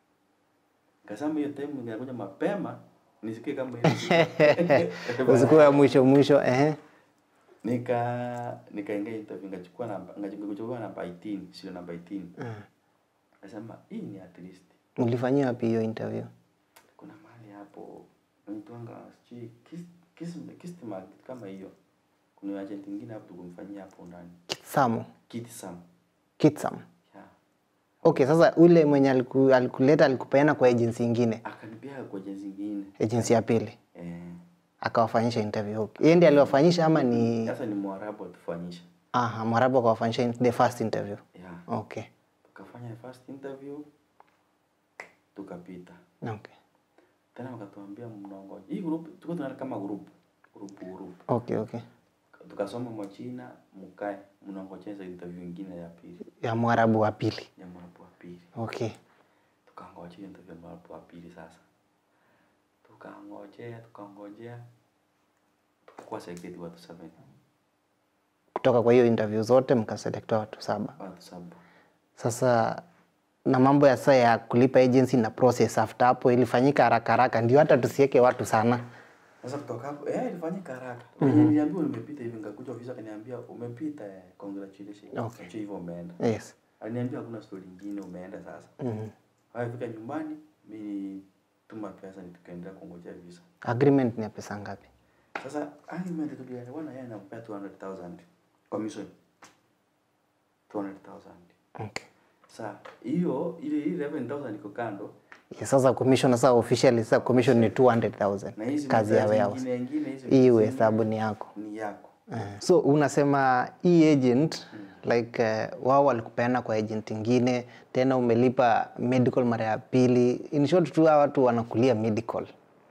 Kasema hiyo time ningekuja mapema nisikie kama hiyo. Usiku ya mwisho mwisho eh. nika nikaingia interview nikachukua namba nikachukua namba 18 sio namba 18 Mm. Nasema hii ni at least Mlifanyia wapi hiyo interview? kuna mahali hapo naitwanga sijui Kis- Kis- Kistima kitu kama hiyo. Kuna agent mwingine hapo tukumfanyia hapo ndani. Kitsamo. Kitsam. Kitsam. Yeah. Okay, sasa ule mwenye aliku, alikuleta alikupeana kwa agency ingine, Akanipea kwa agency nyingine. agency ya pili, Eh. akawafanyisha interview. Okay. Yeye ndiye aliwafanyisha ama ni Sasa ni Mwarabu atufanyisha. aha, Mwarabu akawafanyisha in- the first interview. Yeah. Okay. Tukafanya first interview tukapita. Okay. Tena wakatuambia mnaongoja. Hii group tulikuwa tunaenda kama group. Group group. Okay, okay. Tukasoma Mwachina mkae mnaongojea hizo interview nyingine ya pili. Ya Mwarabu wa pili. Ya Mwarabu wa pili. Okay. tukangojea interview ya mwarabu wa pili sasa tukangojea tukangojea tukakuwa selected watu saba Kutoka kwa hiyo interview zote mkaselekta watu saba. watu saba Sasa na mambo ya saa ya kulipa agency na process after hapo ilifanyika haraka haraka, ndio hata tusiweke watu sana. sasa kutoka hapo eh ilifanyika haraka mm-hmm. niliambiwa nimepita hivi nikakuja ofisi akaniambia umepita eh, congratulations Okay. Acha hivyo umeenda Yes. aliniambia hakuna story nyingine umeenda sasa Mhm. haya fika nyumbani mimi tuma pesa ni tukaendelea kungojea visa Agreement ni ya pesa ngapi? Sasa agreement tulielewana yeye anampea 200,000 commission. 200,000. Okay. Sasa hiyo ile ile 11,000 iko kando Yeah, sasa commission sasa officially sasa commission ni 200,000 na hizi kazi ya makazi warehouse. nyingine nyingine hizo Hii zingine hesabu ni yako. ni yako. Uh, so unasema hii agent like uh, wao walikupeana kwa agent ingine tena umelipa medical mara ya pili in short tu hawa watu wanakulia medical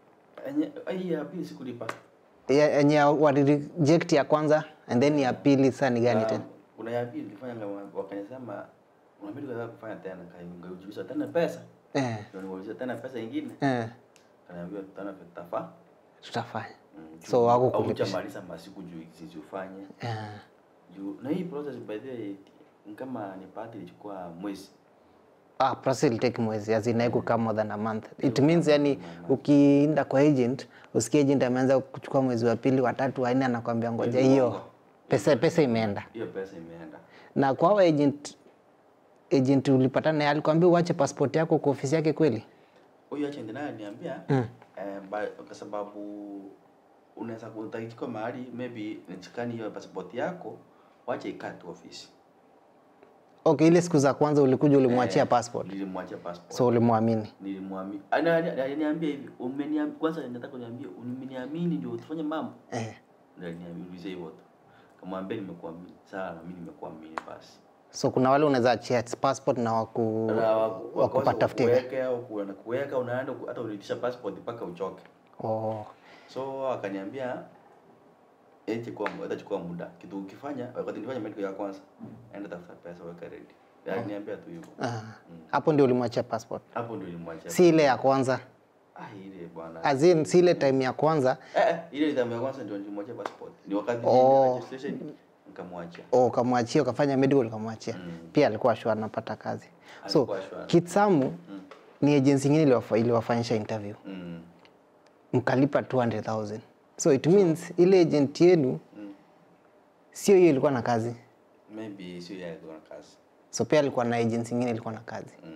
enye hii ya pili sikulipa Ya- yenye wali reject ya kwanza and then ya pili sasa ni gani Na tena kuna ya pili nilifanya kama wakaniambia unabidi kaza kufanya tena kaungejulisha tena pesa eh, ndio niwauliza tena pesa ingine eh, kaniambia tena tutafa tutafanya Mm, So, juu hawakukulipisha. hautamaliza masiku juu sisi ufanye eh. juu na hii process by the way ni kama ni party ilichukua mwezi Ah, process will take mwezi as in haikukaa more than a month it means yani ukienda kwa agent usikie agent ameanza kuchukua mwezi wa pili watatu wanne anakwambia ngoja hiyo pesa pesa imeenda hiyo pesa imeenda na kwa hao agent agent ulipatana naye alikwambia uache passport yako kwa ofisi yake kweli huyu agent naye aliniambia eh, ba- kwa sababu unaweza kutaichukua mahali maybe nichukani hiyo passport yako wache ikaa tu ofisi okay ile siku za kwanza ulikuja ulimwachia Eh, passport nilimwachia passport so ulimwamini nilimwamini Ana- ana- aliniambia hivi umeniambia kwanza nataka kuniambia umeniamini ndio tufanye mambo eh. ndio aliniambia hivyo tu kamwambia nimekuamini sawa na mimi nimekuamini basi so kuna wale unaweza achia passport na waku Na waku- wakupatafutia kuweka au kuenda kuweka unaenda ku- hata ulitisha passport mpaka uchoke oh. so akaniambia itachukua itachukua muda kitu ukifanya wakati nilifanya medical ya kwanza enda tafuta pesa weka ready aliniambia tu hivyo ah. hapo ndio ulimwachia passport hapo ndio nilimwachia si ile ya kwanza ah ile bwana as in si ile time ya kwanza eh eh, ile nidhamu ya kwanza ndio nilimwachia passport ni wakati Oh. oh. registration nikamwachia oh, ukamwachia ukafanya medical ukamwachia Mm. pia alikuwa shua anapata kazi so Alikuwa sure. kitsamu ni agency ingine iliwafa- iliwafanyisha interview mm. mkalipa 200000 so it means ile agent yenu Mm. sio hiyo ilikuwa na kazi maybe sio yeye alikuwa na kazi so pia alikuwa na agency ingine ilikuwa na kazi mm.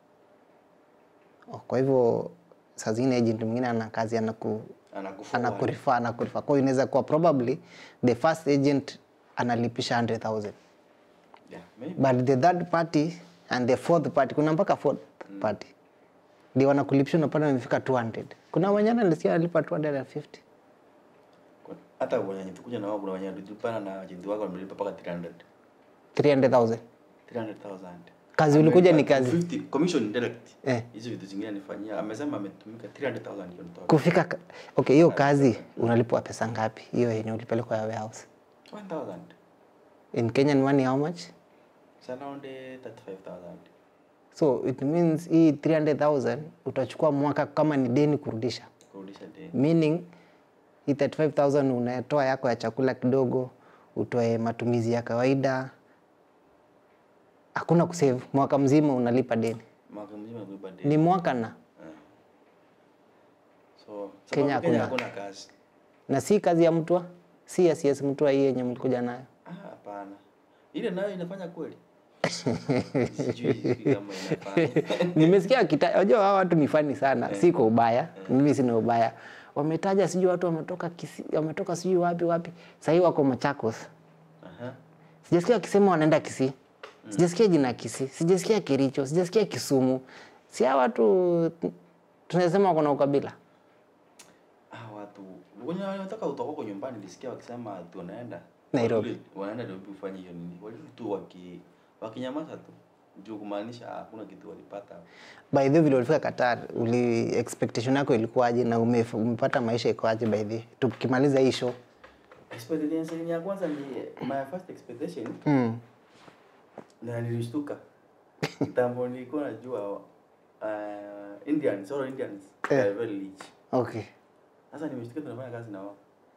oh, kwa hivyo saa zingine agent mwingine ana kazi anaku anakufa anakurifa anakurifa kwa hiyo inaweza kuwa probably the first agent analipisha 100000 yeah maybe but the third party and the fourth party kuna mpaka fourth party ndio wanakulipisha unapata wamefika 200 kuna wanyana nilisikia alipa 250 Kuna- hata wenye tukuja na wao kuna wenye tulipana na agent wako wamelipa mpaka 300 300000 300,000 Kazi ulikuja ni Amelipa kazi. 50 commission direct Eh. hizo vitu zingine anifanyia amesema ametumika 300,000 hiyo nitoa kufika ka- okay hiyo kazi unalipwa pesa ngapi hiyo yenye ulipelekwa ya warehouse 1000 in kenyan money how much it's around eh, 35,000 so it means hii 300000 utachukua mwaka kama ni deni kurudisha kurudisha deni meaning hii 35000 unatoa yako ya chakula kidogo utoe matumizi ya kawaida hakuna kusave mwaka mzima unalipa deni mwaka mzima kulipa deni ni mwaka na so Kenya sababu Kenya hakuna. hakuna kazi na si kazi ya mtua si ya CS mtua hii yenye mlikuja nayo ah hapana ile nayo inafanya kweli sijui sijui kama inafanya nimesikia kita unajua hao watu ni fani sana si kwa ubaya mimi sina ubaya wametaja sijui watu wametoka kisi, wametoka sijui wapi wapi sahii wako machakos aha sijasikia wakisema wanaenda Kisii, sijasikia jina Kisii, sijasikia Kericho, sijasikia Kisumu. Si hawa watu tunasema kuna ukabila. ah watu wenye wanataka utoka huko nyumbani nilisikia wakisema ati wanaenda Nairobi. Walili- wanaenda Nairobi kufanya hiyo nini walili tu waki wakinyamaza tu juu kumaanisha hakuna kitu walipata By the way, vile ulifika Qatar, uli expectation yako ilikuwaje na ume, umepata maisha ikoaje by the way? Tukimaliza hii show. expectation ya kwanza ni my first expectation Mm. na nilishtuka kitambo nilikuwa najua uh, Indians all Indians Eh. are very rich Okay. sasa nimeshtuka tunafanya kazi na wao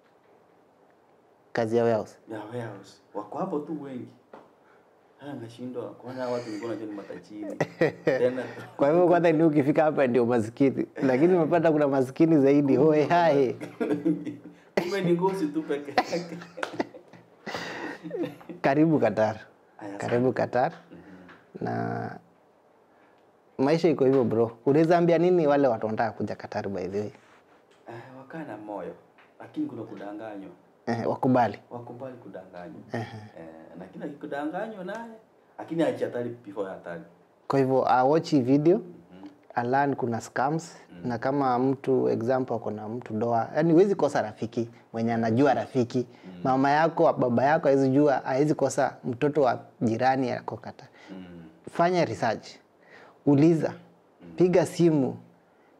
Kazi ya warehouse. ya warehouse wako hapo tu wengi haya nashindwa kuona watu nilikuwa najua ni matajiri tena Kwa hivyo kwanza ni ukifika hapa ndio maskini, lakini umepata kuna maskini zaidi. Hoe hai. kumbe ni ngozi tu peke yake Karibu Qatar. Aya, Karibu Qatar. Na maisha iko hivyo bro. Unaweza ambia nini wale watu wanataka kuja Qatar by the way? Eh, wakaa na moyo lakini kuna kudanganywa Eh, wakubali. wakubali kudanganywa eh, lakini akikudanganywa naye lakini achi hatari before hatari Kwa hivyo awatch hii video alan kuna scams na kama mtu example ako na mtu doa, yani huwezi kosa rafiki mwenye anajua rafiki mama yako baba yako hawezi jua, hawezi kosa mtoto wa jirani ako kata. mm. Fanya research, uliza, piga simu,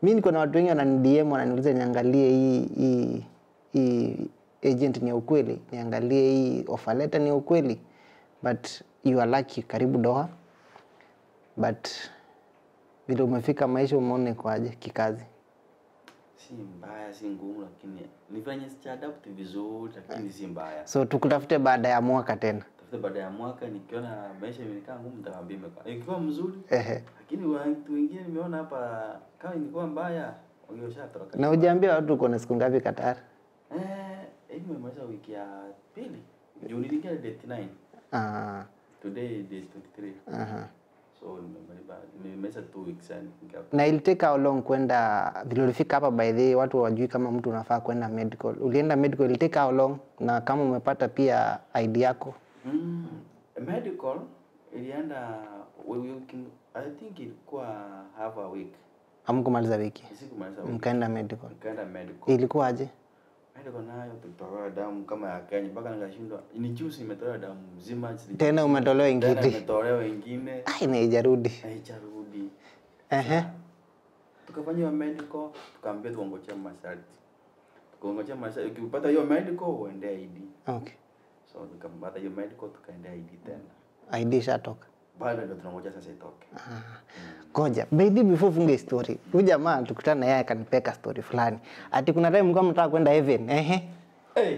mi niko na watu wengi wananidm wananiuliza niangalie hii hii hii agent ni ya ukweli niangalie hii offer letter ni ya ukweli but you are lucky karibu doha but vile umefika maisha umeone kwaje kikazi si mbaya si ngumu lakini nifanye sichaadapt vizuri lakini si mbaya so tukutafute baada ya mwaka tena tafute baada ya mwaka nikiona maisha imekaa ngumu nitawaambia imekaa ikiwa mzuri Ehe. lakini watu wengine nimeona hapa kama ilikuwa mbaya wangeshatoroka na ujaambia watu uko na siku ngapi Qatar eh hivi nimemaliza wiki ya pili juu niliingia date 9 ah today date 23 aha so nimemaliza nimemaliza two weeks yani nikiwa- na ilitake how long kwenda vile ulifika hapa by the way, watu wajui kama mtu unafaa kwenda medical ulienda medical ilitake how long na kama umepata pia ID yako Mm, medical ilienda we- wiki, I think ilikuwa half a week. amkumaliza wiki Sikumaliza wiki. mkaenda medical Nikaenda medical. ilikuwaje Medical nayo tulitolewa damu kama ya Kenya mpaka nikashindwa. Ni juice imetolewa damu mzima. sili- tena umetolewa Tena ingine imetolewa ingine. ai naijarudi Haijarudi. ehe Tukafanyiwa medical, tukaambia tuongojea masharti. Tukaongojea masharti. Ukipata hiyo medical uende ID. okay So tukapata hiyo medical tukaenda ID tena. ID shatoka Bado ndio tunangoja sasa itoke. Ngoja, baby before funge story. Huyu jamaa tukutana na yeye akanipeka story fulani. Ati kuna time mlikuwa mnataka kwenda heaven. Ehe. Hey,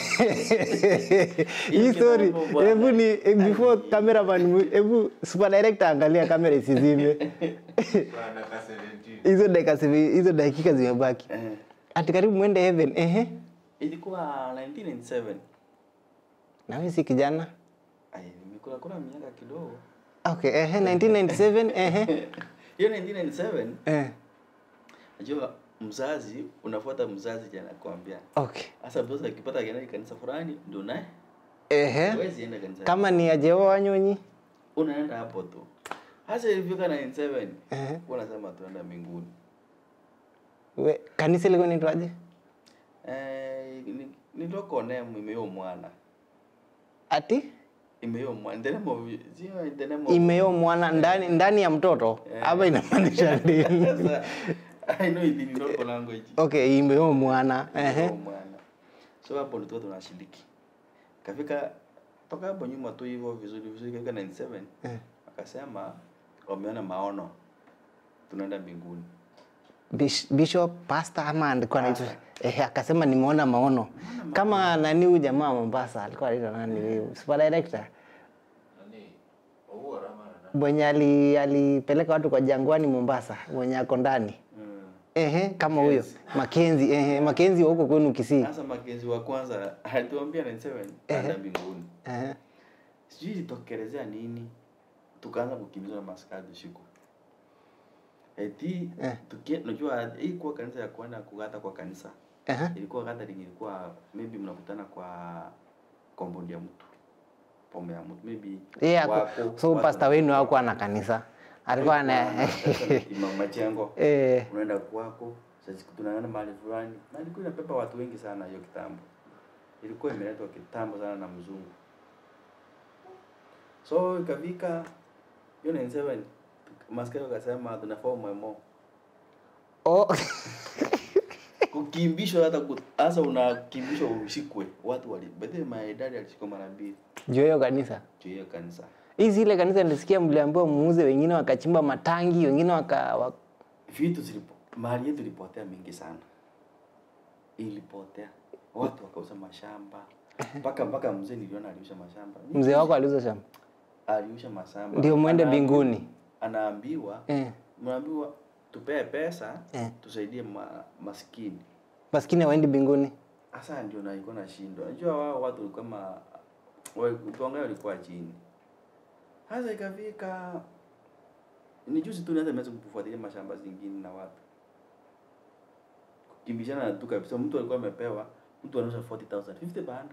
Hii story, kitambo bwana. hebu ni eh, before cameraman, mu- hebu super director angalia kamera isizime. Hizo dakika sivi- hizo dakika zimebaki. eh. Ati karibu mwende heaven. Ehe. ilikuwa 1997 Na wewe si kijana? Ay, nimekula kula miaka kidogo Okay, ehe 1997 ehe. hiyo 1997 Eh. najua mzazi unafuata mzazi jana kuambia Okay. hasa mzazi akipata akienda kanisa fulani ndio naye Ehe. huwezi enda kanisa Kama ni ajewa wanyonyi. unaenda hapo tu hasa ilifika 97 Ehe. unasema tunaenda mbinguni We, kanisa liko nitwaje? eh ni- niloko name imeyo mwana Ati imeyo mwana ndenemo sio ndenemo imeyo mwana ndani ndani ya mtoto ama inamaanisha nini? sasa i know it in local language Okay, imeyo mwana. Ehe. Ehe. mwana so hapo ndio tunashiriki kafika toka hapo nyuma tu hivyo vizuri vizuri kafika 97 Eh. akasema wameona maono tunaenda mbinguni Bish- Bishop, pastor ama alikuwa anaitwa eh, akasema nimeona maono kama nani huyu jamaa wa Mombasa alikuwa anaitwa nani huyu super director mwenye ali, alipeleka watu kwa jangwani Mombasa mwenye ako ndani Mm. ehe, kama huyo Makenzi ehe, Makenzi wa huko kwenu Kisii sasa makenzi wa kwanza alituambia 97 tunaenda mbinguni ehe. sijui ilitokelezea nini tukaanza kukimbizwa na maskari usiku eti Eh. tukie unajua hii kuwa kanisa ya kwenda kugata kwa kanisa Ehe. ilikuwa gathering ilikuwa maybe mnakutana kwa compound ya mtu pome ya mtu maybe Yeye ako- wako- so watu pastor wenu hakuwa na kanisa alikuwa na Imam Machengo eh, unaenda kwako sasa tunaenda mahali fulani na ilikuwa inapepa watu wengi sana hiyo kitambo ilikuwa imeletwa kitambo sana na mzungu so ikafika hiyo 97 maskari wakasema tunafaa umwemo oh, kukimbishwa hata ku- hasa unakimbishwa ushikwe watu wali bethe maidadi alishikwa mara mbili juu ya hiyo kanisa juu ya hiyo kanisa hii zile kanisa nilisikia mliambiwa muuze, wengine wakachimba matangi, wengine waka, waka vitu zilipo mali yetu ilipotea mingi sana ilipotea watu wakauza mashamba mpaka mpaka mzee niliona aliusha mashamba mzee wako aliuza shamba aliusha mashamba ndio mwende Anaambi- mbinguni anaambiwa eh. mnaambiwa tupee pesa Eh. tusaidie ma, maskini maskini hawaendi mbinguni hasa ndio na ilikuwa nashindwa najua wao watu walikuwa ma wa- tuangalie walikuwa chini hasa ikafika ni juzi tu naweza meweza kufuatilia mashamba zingine na watu kukimbishana na tu kabisa mtu alikuwa amepewa mtu anauza 40000 50 by 100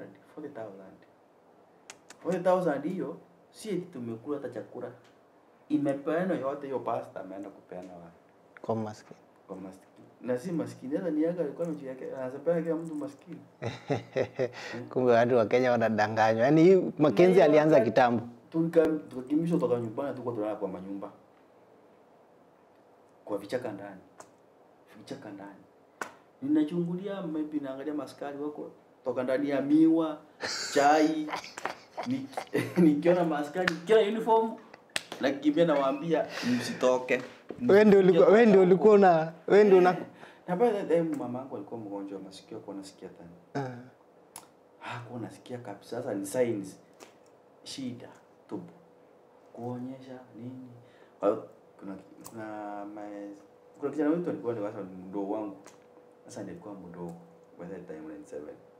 40000 40000 hiyo si eti tumekula hata chakula imepeana yote hiyo pasta ameenda kupeana watu kwa maskini kwa maskini na si maskini hata ni yake alikuwa amejiwekea anasepea kila mtu maskini kumbe watu wa Kenya wanadanganywa yaani hii Makenzi Na alianza wakati- kitambo Tulika- tukakimbishwa toka nyumbani tukuwa tunalala kwa manyumba kwa vichaka ndani vichaka ndani ninachungulia maybe naangalia maskari wako toka ndani ya miwa chai Ni- nikiona maskari kila uniform nakimbia nawaambia msitoke wewe ndio ulikuwa wewe ndio ulikuwa una wewe ndio una na by the time mama yangu alikuwa mgonjwa wa masikio alikuwa nasikia tena Ah. hakuwa nasikia kabisa sasa ni signs shida tubu kuonyesha nini Kwa hiyo kuna kuna mae, kuna kijana wetu alikuwa ni wasa ni mdogo wangu sasa ndiye alikuwa mdogo by that time 97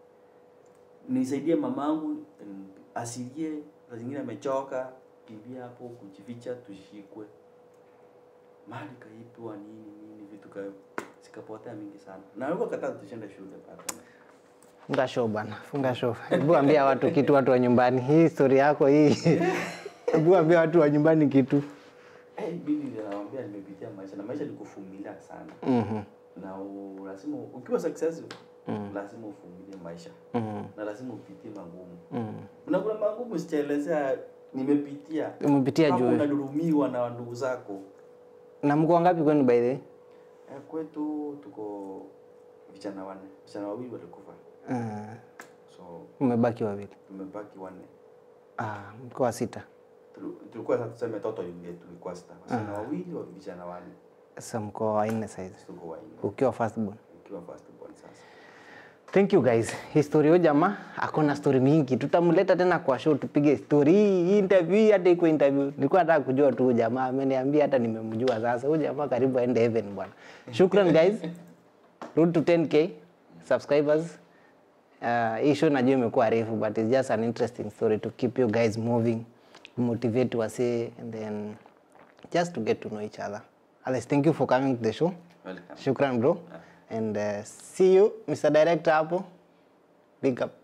nisaidie mamangu mm, asilie saa zingine amechoka kimbia hapo kujificha tushikwe mali kaipwa nini nini vitu ka zikapotea mingi sana na alikuwa kataa tushenda shule hapa Funga show bana, funga show. Hebu ambia watu kitu, watu wa nyumbani. Hii story yako hii. Hebu ambia watu wa nyumbani kitu. Eh, mimi ninawaambia nimepitia maisha na maisha ni kuvumilia sana Mhm. na u, lazima ukiwa successful lazima uvumilie maisha Mhm. na lazima upitie magumu Mhm. na kuna magumu sichaelezea nimepitia Umepitia Hapo juu. unadurumiwa na ndugu zako Na mko wangapi kwenu by the way? eh, kwetu tuko vijana wanne vijana wawili walikufa Ah, so umebaki wawili. tumebaki wanne Ah, mko wa sita. Tulu- tulikuwa sasa tuseme toto ile tulikuwa sita vijana wawili wa vijana wanne Sasa mko wanne saizi. tuko wanne Ukiwa first born. ukiwa first born sasa Thank you guys. History huyo jamaa akona story mingi. Tutamleta tena kwa show tupige story hii hii interview hii hata iko interview. Nilikuwa nataka kujua tu huyu jamaa ameniambia hata nimemjua sasa. Huyu jamaa karibu aende heaven bwana. Shukran guys. Road to 10k subscribers. Uh, hii show najua imekuwa refu but it's just an interesting story to keep you guys moving, motivate wase and then just to get to know each other. Alex, thank you for coming to the show. welcome Shukran bro. And uh, see you Mr. Director hapo. Big up.